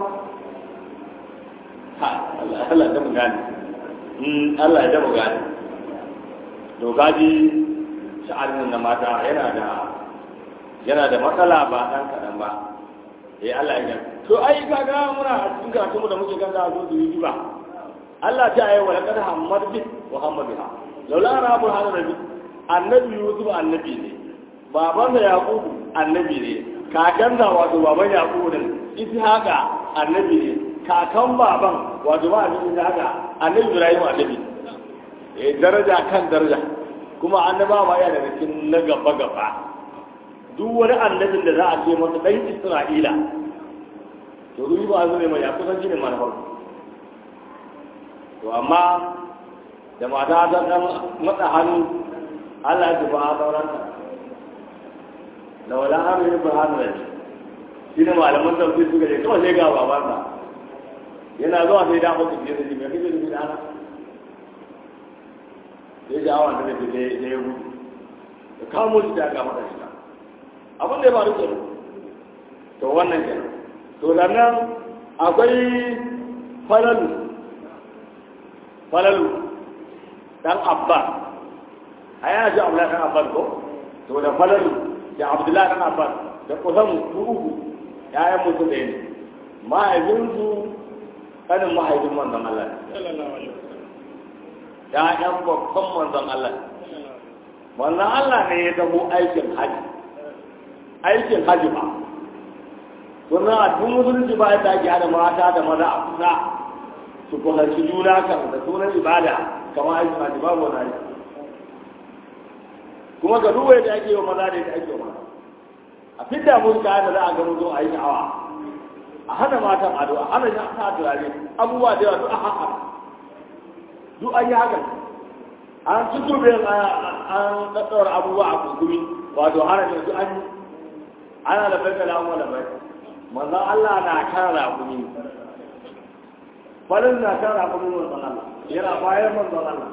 ha Allah Allah da mu gane Allah ya da mu gane to kaji sha'anin na mata yana da yana da matsala ba dan kaɗan ba eh Allah ya to ai kaga muna a cikin karatu da muke ganga zo su yi ba Allah ta ayi wa laqad hammad bi wa hamma biha laula rabbul alamin annabi yusuf annabi ne baban da yaqub annabi ne kakan da wato baban yaqub din ishaqa annabi ne kakan baban wato ba annabi ishaqa annabi ibrahim annabi eh daraja kan daraja kuma annaba ma yana daga cikin na gaba gaba duk wani annabin da za a ce masa dan Isra'ila to ruwi ba zai mai ya kusan shi ne manufar to amma da mata ta dan matsa hannu Allah ya tafi a sauranta da wala har yi ba hannu da shi ne malaman tafsir suka ce kawai sai ga babansa yana zuwa sai da mutu fiye da shi mai kake da shi da ana sai da awon da ke da ya gudu da kamo shi da ga mata shi abin da ya faru ke to wannan ke to sannan akwai falalu falalu dan abba a yana shi abu dan abba ko to da falalu da abdullahi dan abba da kusan su uku ya'yan mutum da ne mahaifinsu kanin mahaifin manzon Allah ‘ya'yan babban manzon Allah. Manzon Allah ne ya tabo aikin haji, aikin haji ba. Sunan a tun musulunci ba yadda ake hada mata da maza a kusa su kusanci juna kan da sunan ibada kamar aikin haji babu wani haji. Kuma ga duwaye da ake yi wa maza da yadda ake yi wa mata. A fidda musu kayan da za a gano zo a yi sha'awa. A hana matan ado, a hana sa turare, abubuwa da yawa duk a haka. duk an yi haka an tutube an tsatsawar abubuwa a kuskumi wato hana da duk an yi ana da bai kala amma da bai manzan Allah na kan rakumi falin na kan rakumi manzan Allah yana bayan manzan Allah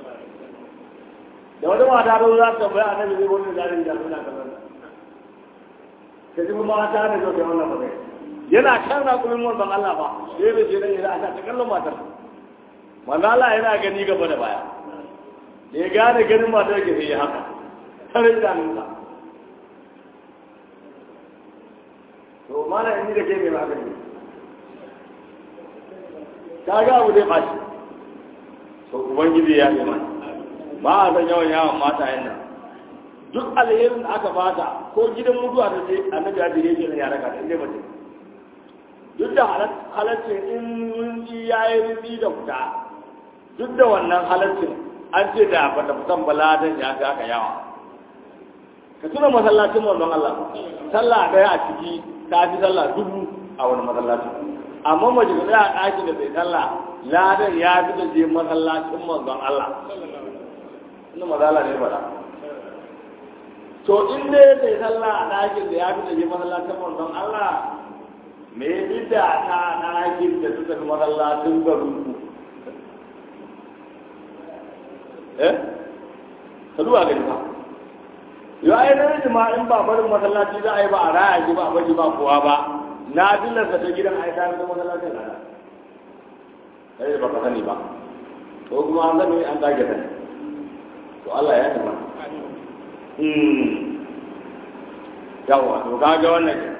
da wani mata da za ta bayan annabi zai wani zalin da suna kamar ta ji kuma mata da zo da wannan ba yana kan rakumin manzan Allah ba sai bai ce dan yana ta kallon matar manzo Allah yana gani gaba da baya da ya gane ganin matar ke sai haka tare da nuna to mana in da ke mai magani ka ga abu dai bashi to ubangiji ya yi mana ba a san yawan yawan mata yan nan duk alherin da aka bata ko gidan mutuwa ta ce annabi ya dire shi ya raka ta inda mace duk da halaccin in rinji ya yi rinji da fita duk da wannan halaccin an ce da bata fitan baladan ya ga aka yawa ka tuna masallacin wannan Allah sallah daya a ciki ta fi sallah dubu a wani masallacin amma mace ka tsaya a ɗaki da bai sallah ladan ya fi da je masallacin manzon Allah ina mazala ne faɗa to in dai bai sallah a ɗakin da ya fi da je masallacin manzon Allah me bida ta ɗakin da suka fi masallacin garin ku eh ka duba gani ba yau ai na ma in ba barin masallaci za a yi ba a raya shi ba a bari ba kowa ba na dillarsa ta gidan ai ta da masallacin rana kai ba ka sani ba ko kuma an sani an dage ta to Allah ya tama hmm yawa to kaga wannan ke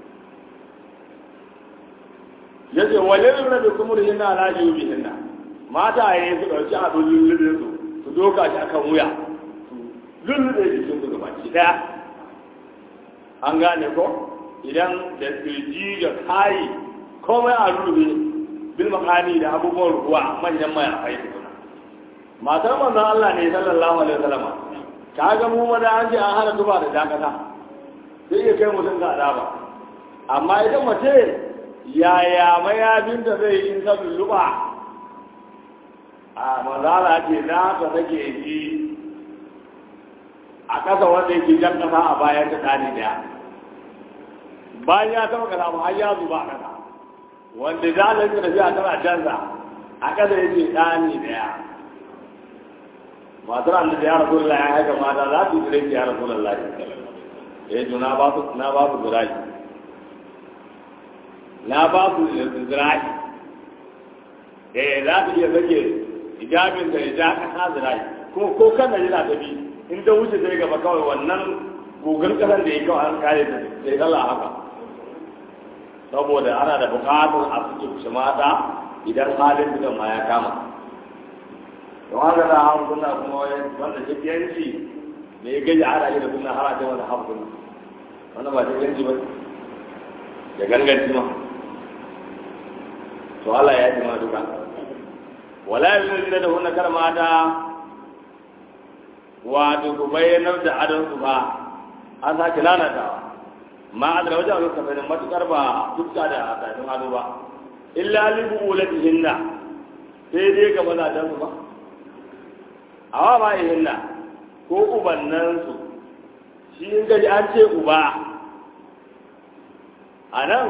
yace walil rabbi kumurihin ala yubihinna mata yayin su dauki a lullubin su su doka shi akan wuya lullube jikin su gabaki daya an gane ko idan da kirji da kayi komai a lullube bil makani da abubuwan ruwa manyan mai a kai tukuna matar manzon Allah ne sallallahu alaihi wasallam ka ga mu maza an ce an hana zuba da dakata sai ya kai mutum ga azaba amma idan mace yaya mayafin da zai yi in ta lulluɓa a mazala ce za ka sake yi a ƙasa wanda yake jan ƙasa a bayan ta ɗani ɗaya bayan ya taɓa ƙasa har ya zuba a ƙasa wanda za a lantar tafiya tana canza a ƙasa yake ɗani ɗaya matar an da ya rasu ya haka mata za su yi ya rasu lallai eh juna ba su na ba su ziraji na ba su ziraji eh za su iya sake hijabin da ya ja kasa ziraji kuma ko kan da yana tafi in ta wuce sai gaba kawai wannan gugun kasan da ya kawai an kare ta sai kala haka saboda ana da bukatar a suke kushe mata idan halin bidan ma ya kama don haka da hawa suna kuma wanda shakiyanci ne ya gaji ana yi da suna har a ce wanda hawa suna wannan ba shakiyanci ba ya ganganci ma to Allah ya ji ma duka wala yanzu da hunna kar mata wato ku bayyanar da adon su ba an sake lalatawa ma adra wajen aluka bai da matukar ba dukka da tafin ado ba illa li buulatihinna sai dai ga mazajen su ba awa ba hinna ko ubannan su shi in gaji an ce uba a nan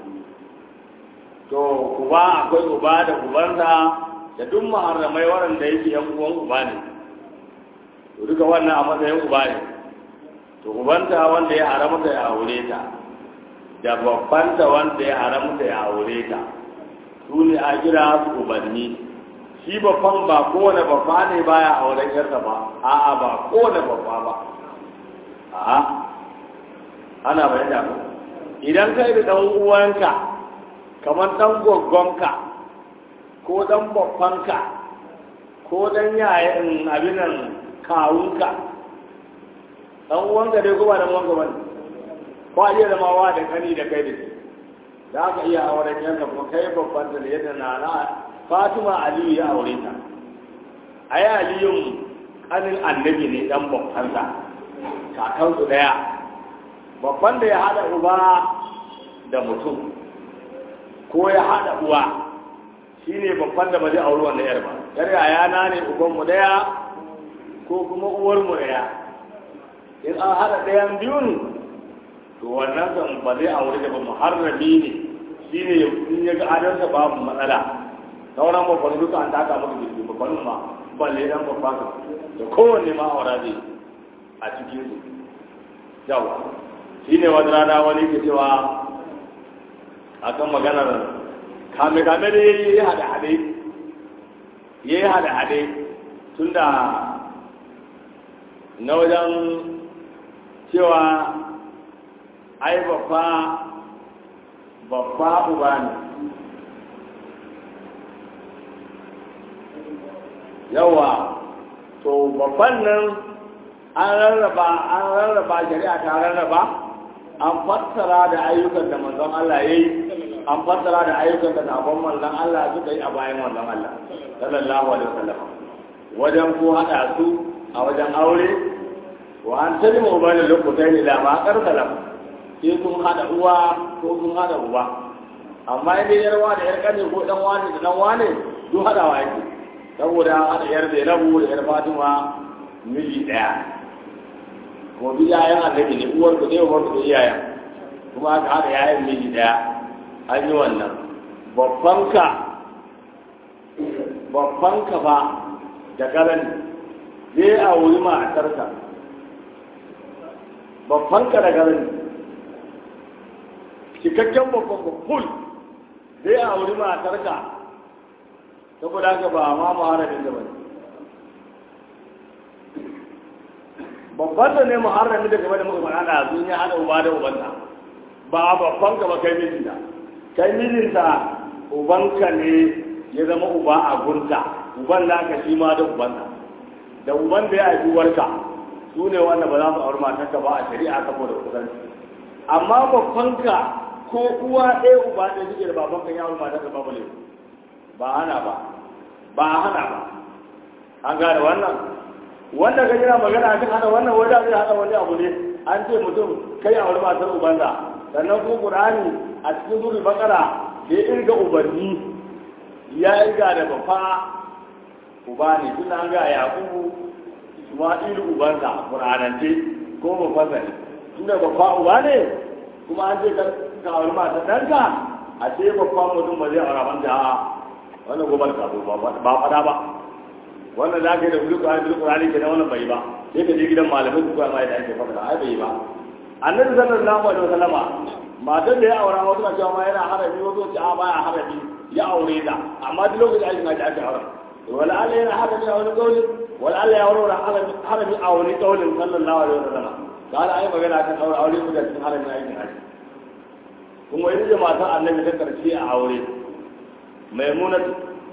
to uba akwai uba da ubansa da duk maharramai waɗanda yake yan uwan uba ne to duka wannan a matsayin uba ne to ubanta wanda ya haramta ya aure ta da babbanta wanda ya haramta ya aure ta su ne a kira su ubanni shi babban ba kowane babba ne baya auren yarsa ba a'a ba kowane babba ba a'a ana bayyana ko idan kai da dan uwanka kamar dan goggonka ko dan babbanka ko dan yayin abinan kawunka dan uwanka dai kuma dan uwanka bane ko a iya zama wa da kani da kai da shi za ka iya auren yanka kuma kai babban da yadda na na Fatima Aliyu ya aure ta ai Aliyun kanin annabi ne dan babbansa kakansu daya babban da ya hada uba da mutum ko ya hada uwa shine babban da ba zai auri wannan yar ba yar yayana ne ubanmu daya ko kuma uwarmu daya in an haɗa ɗayan biyun to wannan kan ba zai aure da ba muharrami ne shi ne in ya ga adansa babu matsala sauran babban duka an taka maka jirgi babban ma balle dan babban da kowanne ma aura zai a cikin su yawa shi ne wani rana wani ke cewa akan maganar kame kame da ya yi hade hade ya yi hade hade tun da na wajen cewa ai babba babba uba ne yawa to babban nan an rarraba an rarraba shari'a ta rarraba an fassara da ayyukan da manzon Allah ya yi an fassara da ayyukan da sabon manzon Allah suka yi a bayan manzon Allah sallallahu alaihi wasallam wajen ko hada su a wajen aure wa an talimu ubani lokutai ne da ma karkala sai sun hada uwa ko sun hada uba amma in dai yarwa da yar kane ko dan wani da dan wani duk hadawa yake saboda hada yar Zainabu da yar Fatima miji daya kuma duk yayan annabi ne uwar ku ne uwar ku iyayen kuma aka hada yayan miji daya an yi wannan babban ka babban ka ba da garan zai a wuri matarka babban ka da garan cikakken babban ka full zai a wuri matarka saboda haka ba ma muharramin da bane babban da ne muharramin da game da muka faɗa da sun yi hada uba da ubanta ba babban ka ba kai mijinta kai mijinta ubanka ne ya zama uba a gunta uban naka shi ma da ubanka da uban da ya haifi uwarka su ne wanda ba za su auri matarka ba a shari'a saboda kusanci amma babbanka ko uwa ɗaya uba ɗaya suke da babanka ya auri matarka ba bale ba hana ba ba hana ba an gane wannan wanda ka jira magana kan hana wannan wanda zai hana wani abu ne an ce mutum kai auri matar ubanka sannan kuma qur'ani a cikin suratul baqara da ya irga ubanni ya irga da bafa uba ne tun an ga yaqubu isma'ilu ubansa qur'anance ko bafansa ne tunda bafa uba ne kuma an ce ka auri matar ɗanka a ce bafa mutum ba zai aura manta a wannan gobar ka ba fada ba wannan za ka yi da bulu ƙur'ani bulu ƙur'ani ke na wannan bai ba sai ka je gidan malamai su koya ma yadda ake faɗa ai bai ba annabi sallallahu alaihi wasallama matan da ya aura wasu na cewa ma yana harabi wasu ce a baya harabi ya aure ta amma duk lokacin aikin haji ake aure wala Allah yana harabi a wani kauli wala Allah ya aure harabi a wani kaulin sallallahu alaihi wasallama da Allah ai magana kan aure aure mu da cikin harabin aikin haji kuma ita ce matan annabi ta karshe a aure maimunatu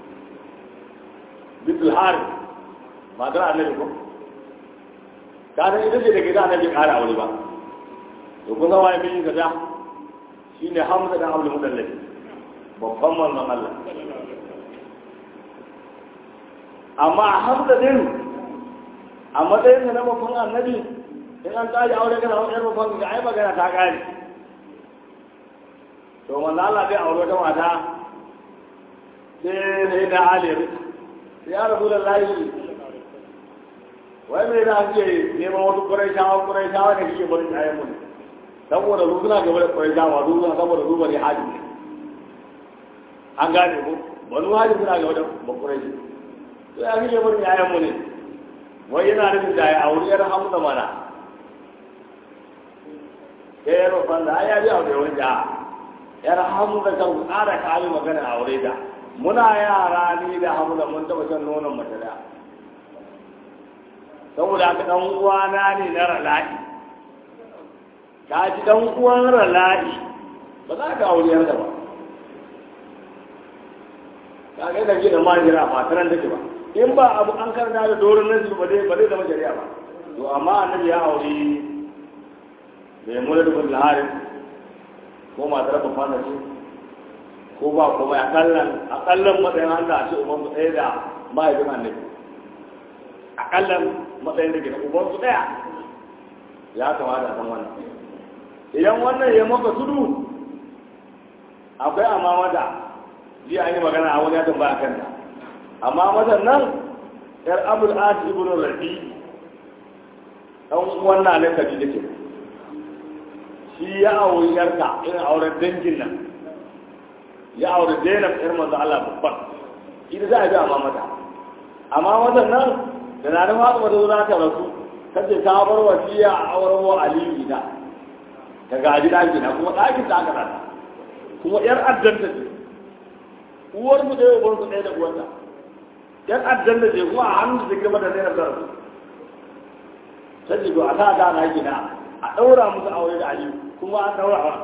bitul hari matar annabi ko kana ita ce da gida annabi ƙara aure ba to kun zama yamin gaza shine hamza dan abdul mudallib babban manzon Allah amma hamza din a matsayin na babban annabi in an tsari aure kana wani babban ga ai magana ta kare to manzo Allah bai aure wata mata sai sai da ali ya rabu da layi wai mai da ake neman wasu kurai shawa kurai shawa ne kike barin ayan mu saboda su suna gaba da kurai shawa su suna saboda su bari haji an gane ko wani haji suna gaba da bakurai shi to ya kike barin ayan mu ne wai yana nufin da ya auri yar hamza mana sai yar babban da ya ji aure wani ja yar hamza kan tsara kayi magana aure da muna yara ni da hamza mun taba shan nonon mace da saboda haka dan uwana ne na rala'i ka ji dan uwan rala'i ba za ka aure da ba ka ga da gidan majira ba taran take ba in ba abu an karanta da doron nan ba zai ba zai zama shari'a ba to amma annabi ya aure mai mulki bin laharin ko matar ba fana ce ko ba kuma a kallon a kallon matsayin Allah a ce uban su ɗaya da mahaifin annabi a kallon matsayin da ke da uban su ɗaya ya kamata a san wannan idan wannan ya maka tudu akwai amma mata jiya an yi magana a wani ya tambaya kanta amma matan nan yar abul ati ibn rabi dan wannan ne kaji dake shi ya auri yarka irin auren dangin nan ya aure zainab yar manzo Allah babban ita za a bi amma mata amma wannan nan da na da fatima da za ta rasu kace ta bar wasiya a auren wa aliyu da ta gaji daki na kuma dakin ta aka rata kuma yar addanta ce uwar mu da uwar mu ɗaya da uwarta yar addanta ce kuma a hannun da girma da zainab da rasu ta ce to a sa ta na gina a ɗaura musu aure da aliyu kuma an ɗaura wa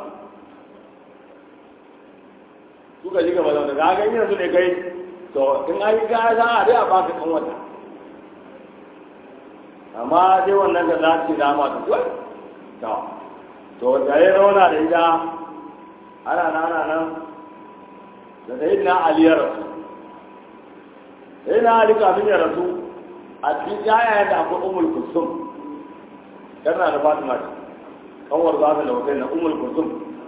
suka ji gaba da ga ga yanzu ne kai to in an yi gaya za a dai a baka kan wata amma dai wannan da za ci dama ta kuwa to to da ya rauna da ita ana nan ana nan da sai na ali ya rasu sai na ali kafin ya rasu a cikin yayayen da akwai umul kusum yana da fatima ce kanwar za ta lautai na umul kusum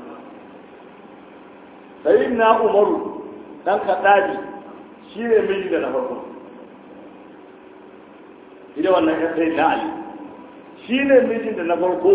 sai na umaru dan kaddaji shi ne miji da na farko ita wannan ya sai na ali shi ne mijin da na farko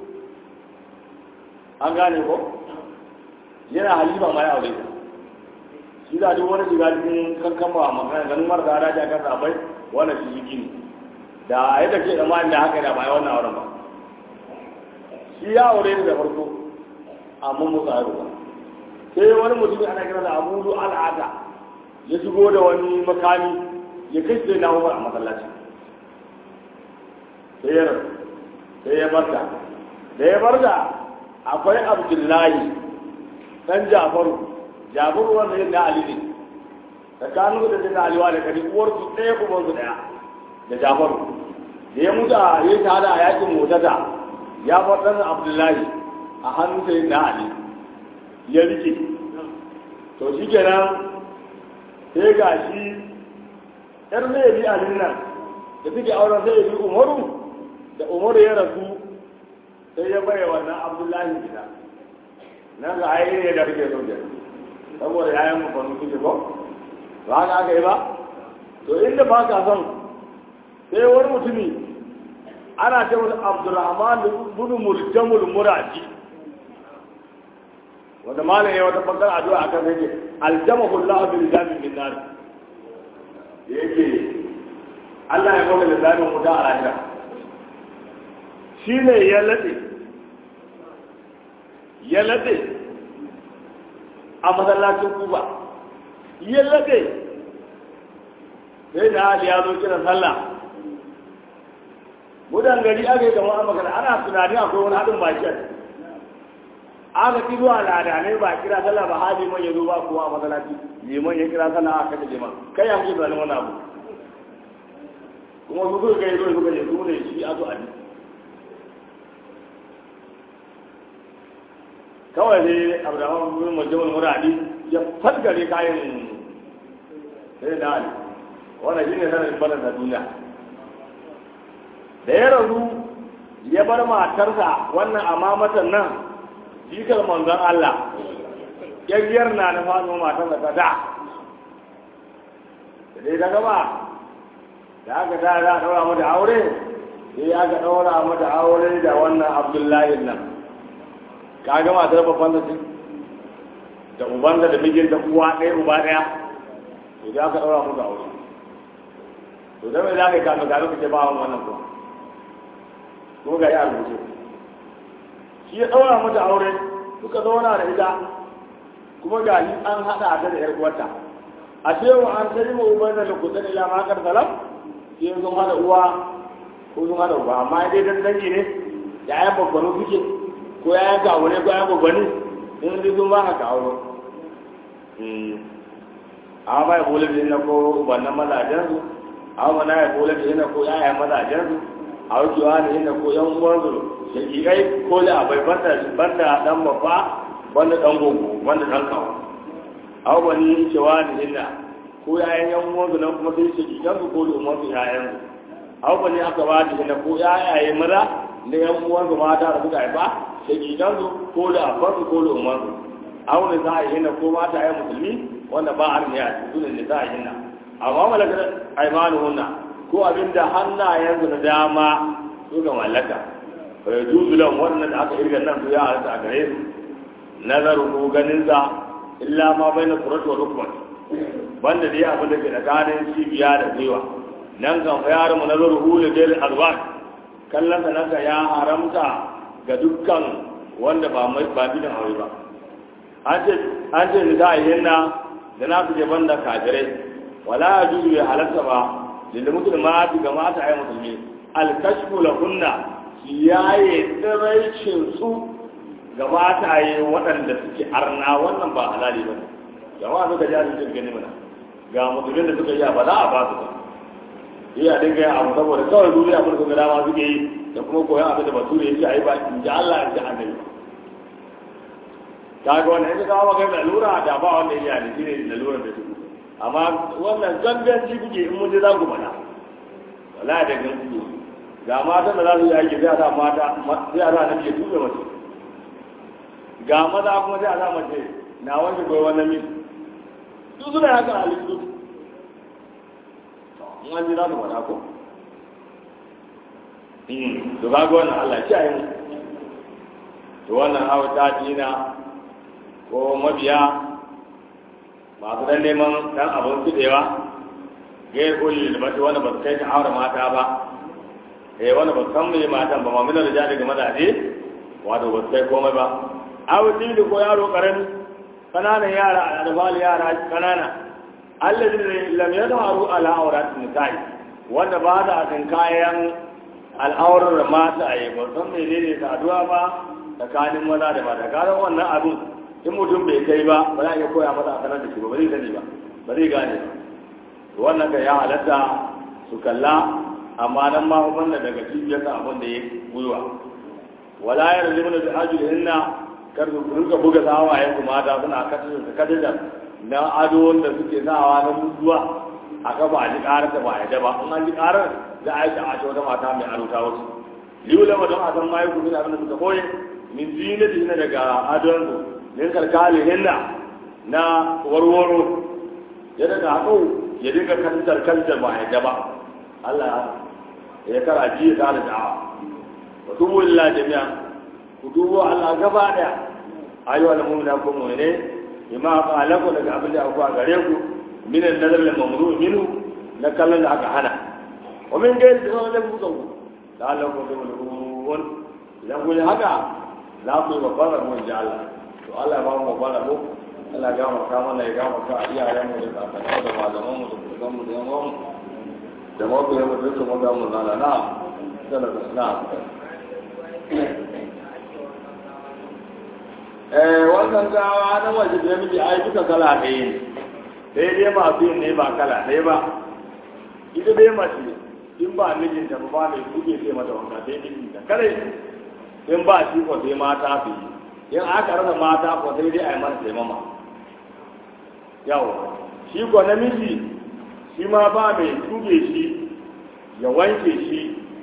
an gane ko yana halima ma ya aure ta shi da duk wani shiga cikin kankan ba magana ganin mara da daji akan sabai wannan shi yiki ne da yadda ke da ma'an da haka da bai wannan auren ba shi ya aure ni da farko amma musa ya ruwa sai wani mutum ana kira da abudu al'ada ya shigo da wani makami ya kai sai na umar a masallaci sai ya rasu sai ya barta da ya barta akwai abdullahi dan jafaru jafaru wanda yin na ali ne tsakanin da na aliwa da kari uwar su ɗaya kuma su ɗaya da jafaru da ya mutu a yi shahada a yakin motata ya bar ɗan abdullahi a hannun sai na ali ya rike to shi kenan sai ga shi ƴar zai bi alin nan da suke auren sai ya bi umaru da umaru ya rasu sai ya bai wannan abdullahi gida nan ga ayi ne da kake so ke saboda yayan mu fanu suke ko ba ka aka yi ba to inda ba ka son sai wani mutumi ana ce wani abdurrahman bin muljamul muradi wanda malam ya wata bakar addu'a akan sai ce aljamahu allah bil jamin min nar yake Allah ya kawo da zamin wuta a lahira shi ne ya laɗe ya laɗe a masallacin kuba ya laɗe sai da hali ya zo kiran sallah mudan gari aka yi kamar an magana ana tunani akwai wani haɗin baki aka ki zuwa ladanai ba kira sallah ba hali man ya zo ba kowa a masallaci liman ya kira sallah aka kace liman kai ya kuke tunanin wani abu kuma su suka kai zo suka je su ne shi a zo a ji kawai ne abraham bin majalisar muradi ya fasgare kayan sai da ali wannan shi ne sanar barin da duniya da ya rasu ya bar matarsa wannan amamatan nan jikar manzon Allah yayyar na na fano matarsa ta da da dai ta gaba da aka ta za a ɗaura mata aure sai aka ɗaura mata aure da wannan abdullahi nan ka ga matar babban da da uban da mijin da uwa ɗaya uba ɗaya to da aka ɗaura musu aure to da mai za ka yi kafin gano ka ce ba wannan kuwa ko ga ya rubuce shi ya ɗaura mata aure suka zauna da ita kuma ga shi an haɗa ta da 'yar uwarta a cewa an tari ma uban da lokutan ila makar salam sai sun hada uwa ko sun hada uba amma dai dan dangi ne ya yi babbanu suke ko ya yanka abu ne ko ya babbani in dai sun ba haka auro amma ba ya kula da yana ko ubannan mazajen su amma na ya kula da yana ko yayan mazajen su a wucewa da yana ko yan uwan su shakikai ko da abai banda banda dan babba banda dan gogo banda dan kawo aw bani cewa da yana ko yayan yan uwan su nan kuma sai shakikan su ko da umman su yayan su aw bani aka ba da yana ko yayaye maza da yan uwan su mata da suka haifa shakikan su ko da abban su ko da umman su aw ne za a yi yana ko mata ya musulmi wanda ba a ne a cikin da za a yi na amma malakar aimanuhunna ko abinda hannayensu na dama su ga mallaka bai juzulan wannan da aka irga nan su ya halatta a gare su nazarin ko ganin sa illa ma bai na suratu wa rukman banda dai abin da ke tsakanin cibiya da gwiwa nan kan fa yaran mu nazarin hulu da alwan kallon sa nan ya haramta ga dukkan wanda ba mai ba bidan aure ba an ce an ce ni za a yi na da na fice banda kafirai wala ya juzu bai halatta ba da musulma ga mata ayi musulmi alkashfu lahunna yaye tsiraicin su ga mata yi waɗanda suke arna wannan ba halali ba ne jama'a suka ji ajin gani mana ga musulmin da suka yi ba za a ba su ba iya dinga yin abu saboda kawai duniya abin da suka dama suke yi da kuma koyon abin da bature yake a yi ba in ji Allah in ji annabi ta ga wannan in ka kawo maka lalura da ba wanda ya ne shine lalurar da su amma wannan ganganci kuke in mun je za ku faɗa wala da gan kuke ga mata da za su yi aiki sai a sa mata sai a sa na ke tuɓe mace ga maza kuma sai a sa mace na wanke koyi wannan min duk suna haka a halittu in an ji za su faɗa ko to ga wannan Allah ya yi to wannan hawa ta dina ko mabiya masu dan neman dan abin fidewa gai kulli da bata wanda ba su kai ta aure mata ba eh wanda ba su san mai matan ba mamina da jadi ga mazaje wato ba su kai komai ba awu da ko yaro karami kananan yara a alfal yara kanana allazi lam yadharu ala awrat nisa'i wanda ba da kan kayan al'aurar mata a yi ba san menene saduwa ba tsakanin maza da mata karan wannan abin in mutum bai kai ba ba za a iya koya masa a sanar da shi ba ba zai sani ba ba zai gane ba wannan ka ya halatta su kalla amma nan ma wannan daga cibiyar sa abin da ya gwiwa wala ya razu mana da ajul hinna kar su rinka buga sawayen su mata suna kasar su kasar na ado wanda suke sawa na mutuwa a kafa a ji karar da ba a yadda ba in an ji karar za a yi ta a wata mata mai aro ta wasu liwula ma don a san ma yi kuma abin da suka koye min zinati na daga adon su min kalkali hinna na warwaro ya daga haɗo ya dinga kantar kantar ba ya ba Allah ya kara ji ta da da'awa wa tubu lillahi jami'a ku dubo Allah gaba daya ayu al mu'mina ku mu'mine bima qalaku daga abin da aka gare ku min an-nazar lil mamnu minhu na kallon da aka hana wa min gairi da wani ku ku da Allah ku tubulun idan kun haka za ku yi babbar mu ji Allah to Allah ba mu babbar mu Allah ya gafarta mana ya gafarta iyayen mu da kakanni da malaman mu da kurgan mu da yan mu da mafi yawan da su maga mu zala na sana da na eh wannan gawa na waje da miji ai duka kala ɗaya ne sai dai masu yin ne ba kala ɗaya ba ita dai mace in ba mijinta ba ba mai kuke sai mata wanka sai mijinta kare in ba shi ko sai mata su yi in aka rasa mata ko sai dai a yi mata taimama yawa shi ko namiji shi ma ba mai tuge shi ya wanke shi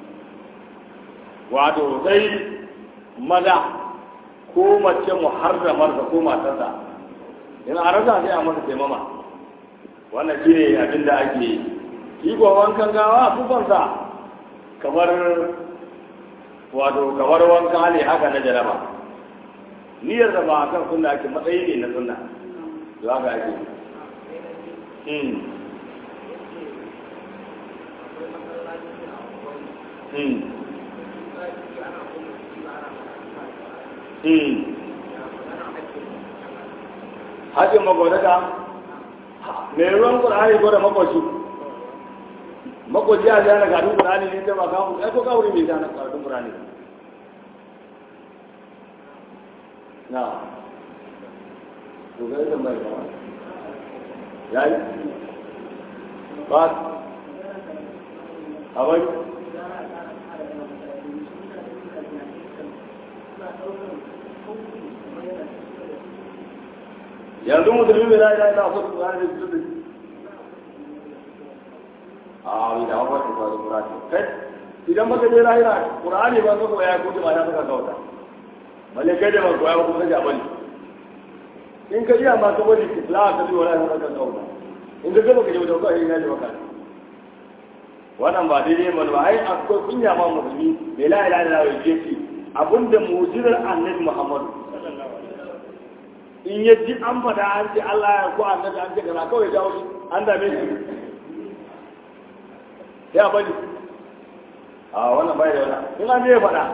wato sai maza ko mace muharramarsa ko matarsa in a rasa sai a masa taimama wannan shi ne abin da ake yi shi ko wankan gawa tufansa kamar wato kamar wanka ne haka na jaraba niyyar da ba a kan sunna ake matsayi ne na sunna za ka ake Hmm. Hmm. Hmm. Hajjin magwadata, mai ruwan ƙur'ani ko da makwashi, makwashi a zana gadon ƙur'ani ne ta ba kawo, ai ko kawuri mai zana gadon ƙur'ani. Na, to ga yadda mai kawai. ya yi ba a bai yanzu musulmi mai ra'ayi ra'ayi na wasu ƙurani da su a wani da hawa ta faru ƙurani kai idan baka je ra'ayi na ƙurani ba ka koya ko jama'a na saka kauta balle kai da ba koya ba kuma kaje a bani in ka iya ma ka bari islam ka bi wala ka kan kauta in ka gaba ka je wajen kawai ina ne maka wannan ba daidai ba ba ai akwai kunya ma musulmi bai la ilaha illallah ya ce abinda mu'jizar annabi muhammad in ya ji an fada an ce Allah ya ko annabi an ce kaza kawai jawo shi an dame shi ya bari a wannan bai da wannan in an je fada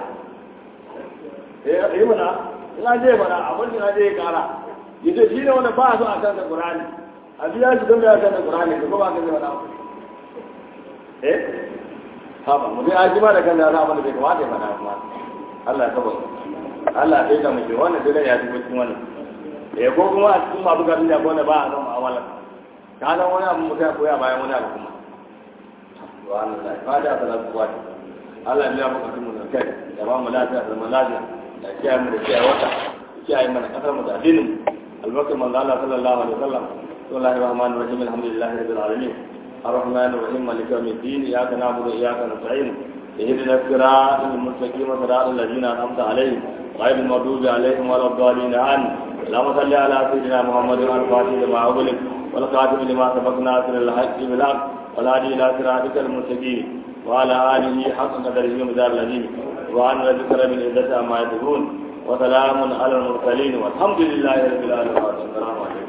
eh mana in an je fada abin da je ya kara yace shi ne wanda ba a so a kan da Qur'ani a biya shi don ya kan da Qur'ani ko ba ka zai fada eh ha ba mu dai a ji ba da kan da za a mana bai kamata ya fada kuma Allah ya saba Allah ya kai mu wannan dai ya ji cikin wannan eh ko kuma a cikin masu garin da wanda ba a zama mu'amala ka nan wani abu mutum ya koya bayan wani abu kuma to Allah ya fada da kuwa Allah ya biya mu kafin mu da kai ya ba mu lafiya da mu lafiya da kiyaye mu da kiyaye wata kiyaye mana kasar mu da addinin albarkar manzo Allah sallallahu alaihi wasallam bismillahir rahmanir rahim alhamdulillahi rabbil alamin الرحمن الرحيم مالك يوم الدين اياك نعبد واياك نستعين اهدنا الصراط المستقيم صراط الذين انعمت عليهم غير المغضوب عليهم ولا الضالين امين اللهم صل على سيدنا محمد الفاتح لما أغلق والخاتم لما سبق ناصر الحق بالحق والهادي الى صراطك المستقيم وعلى اله حق قدره ومدار الذين وعن ربك رب العزه عما يصفون وسلام على المرسلين والحمد لله رب العالمين السلام عليكم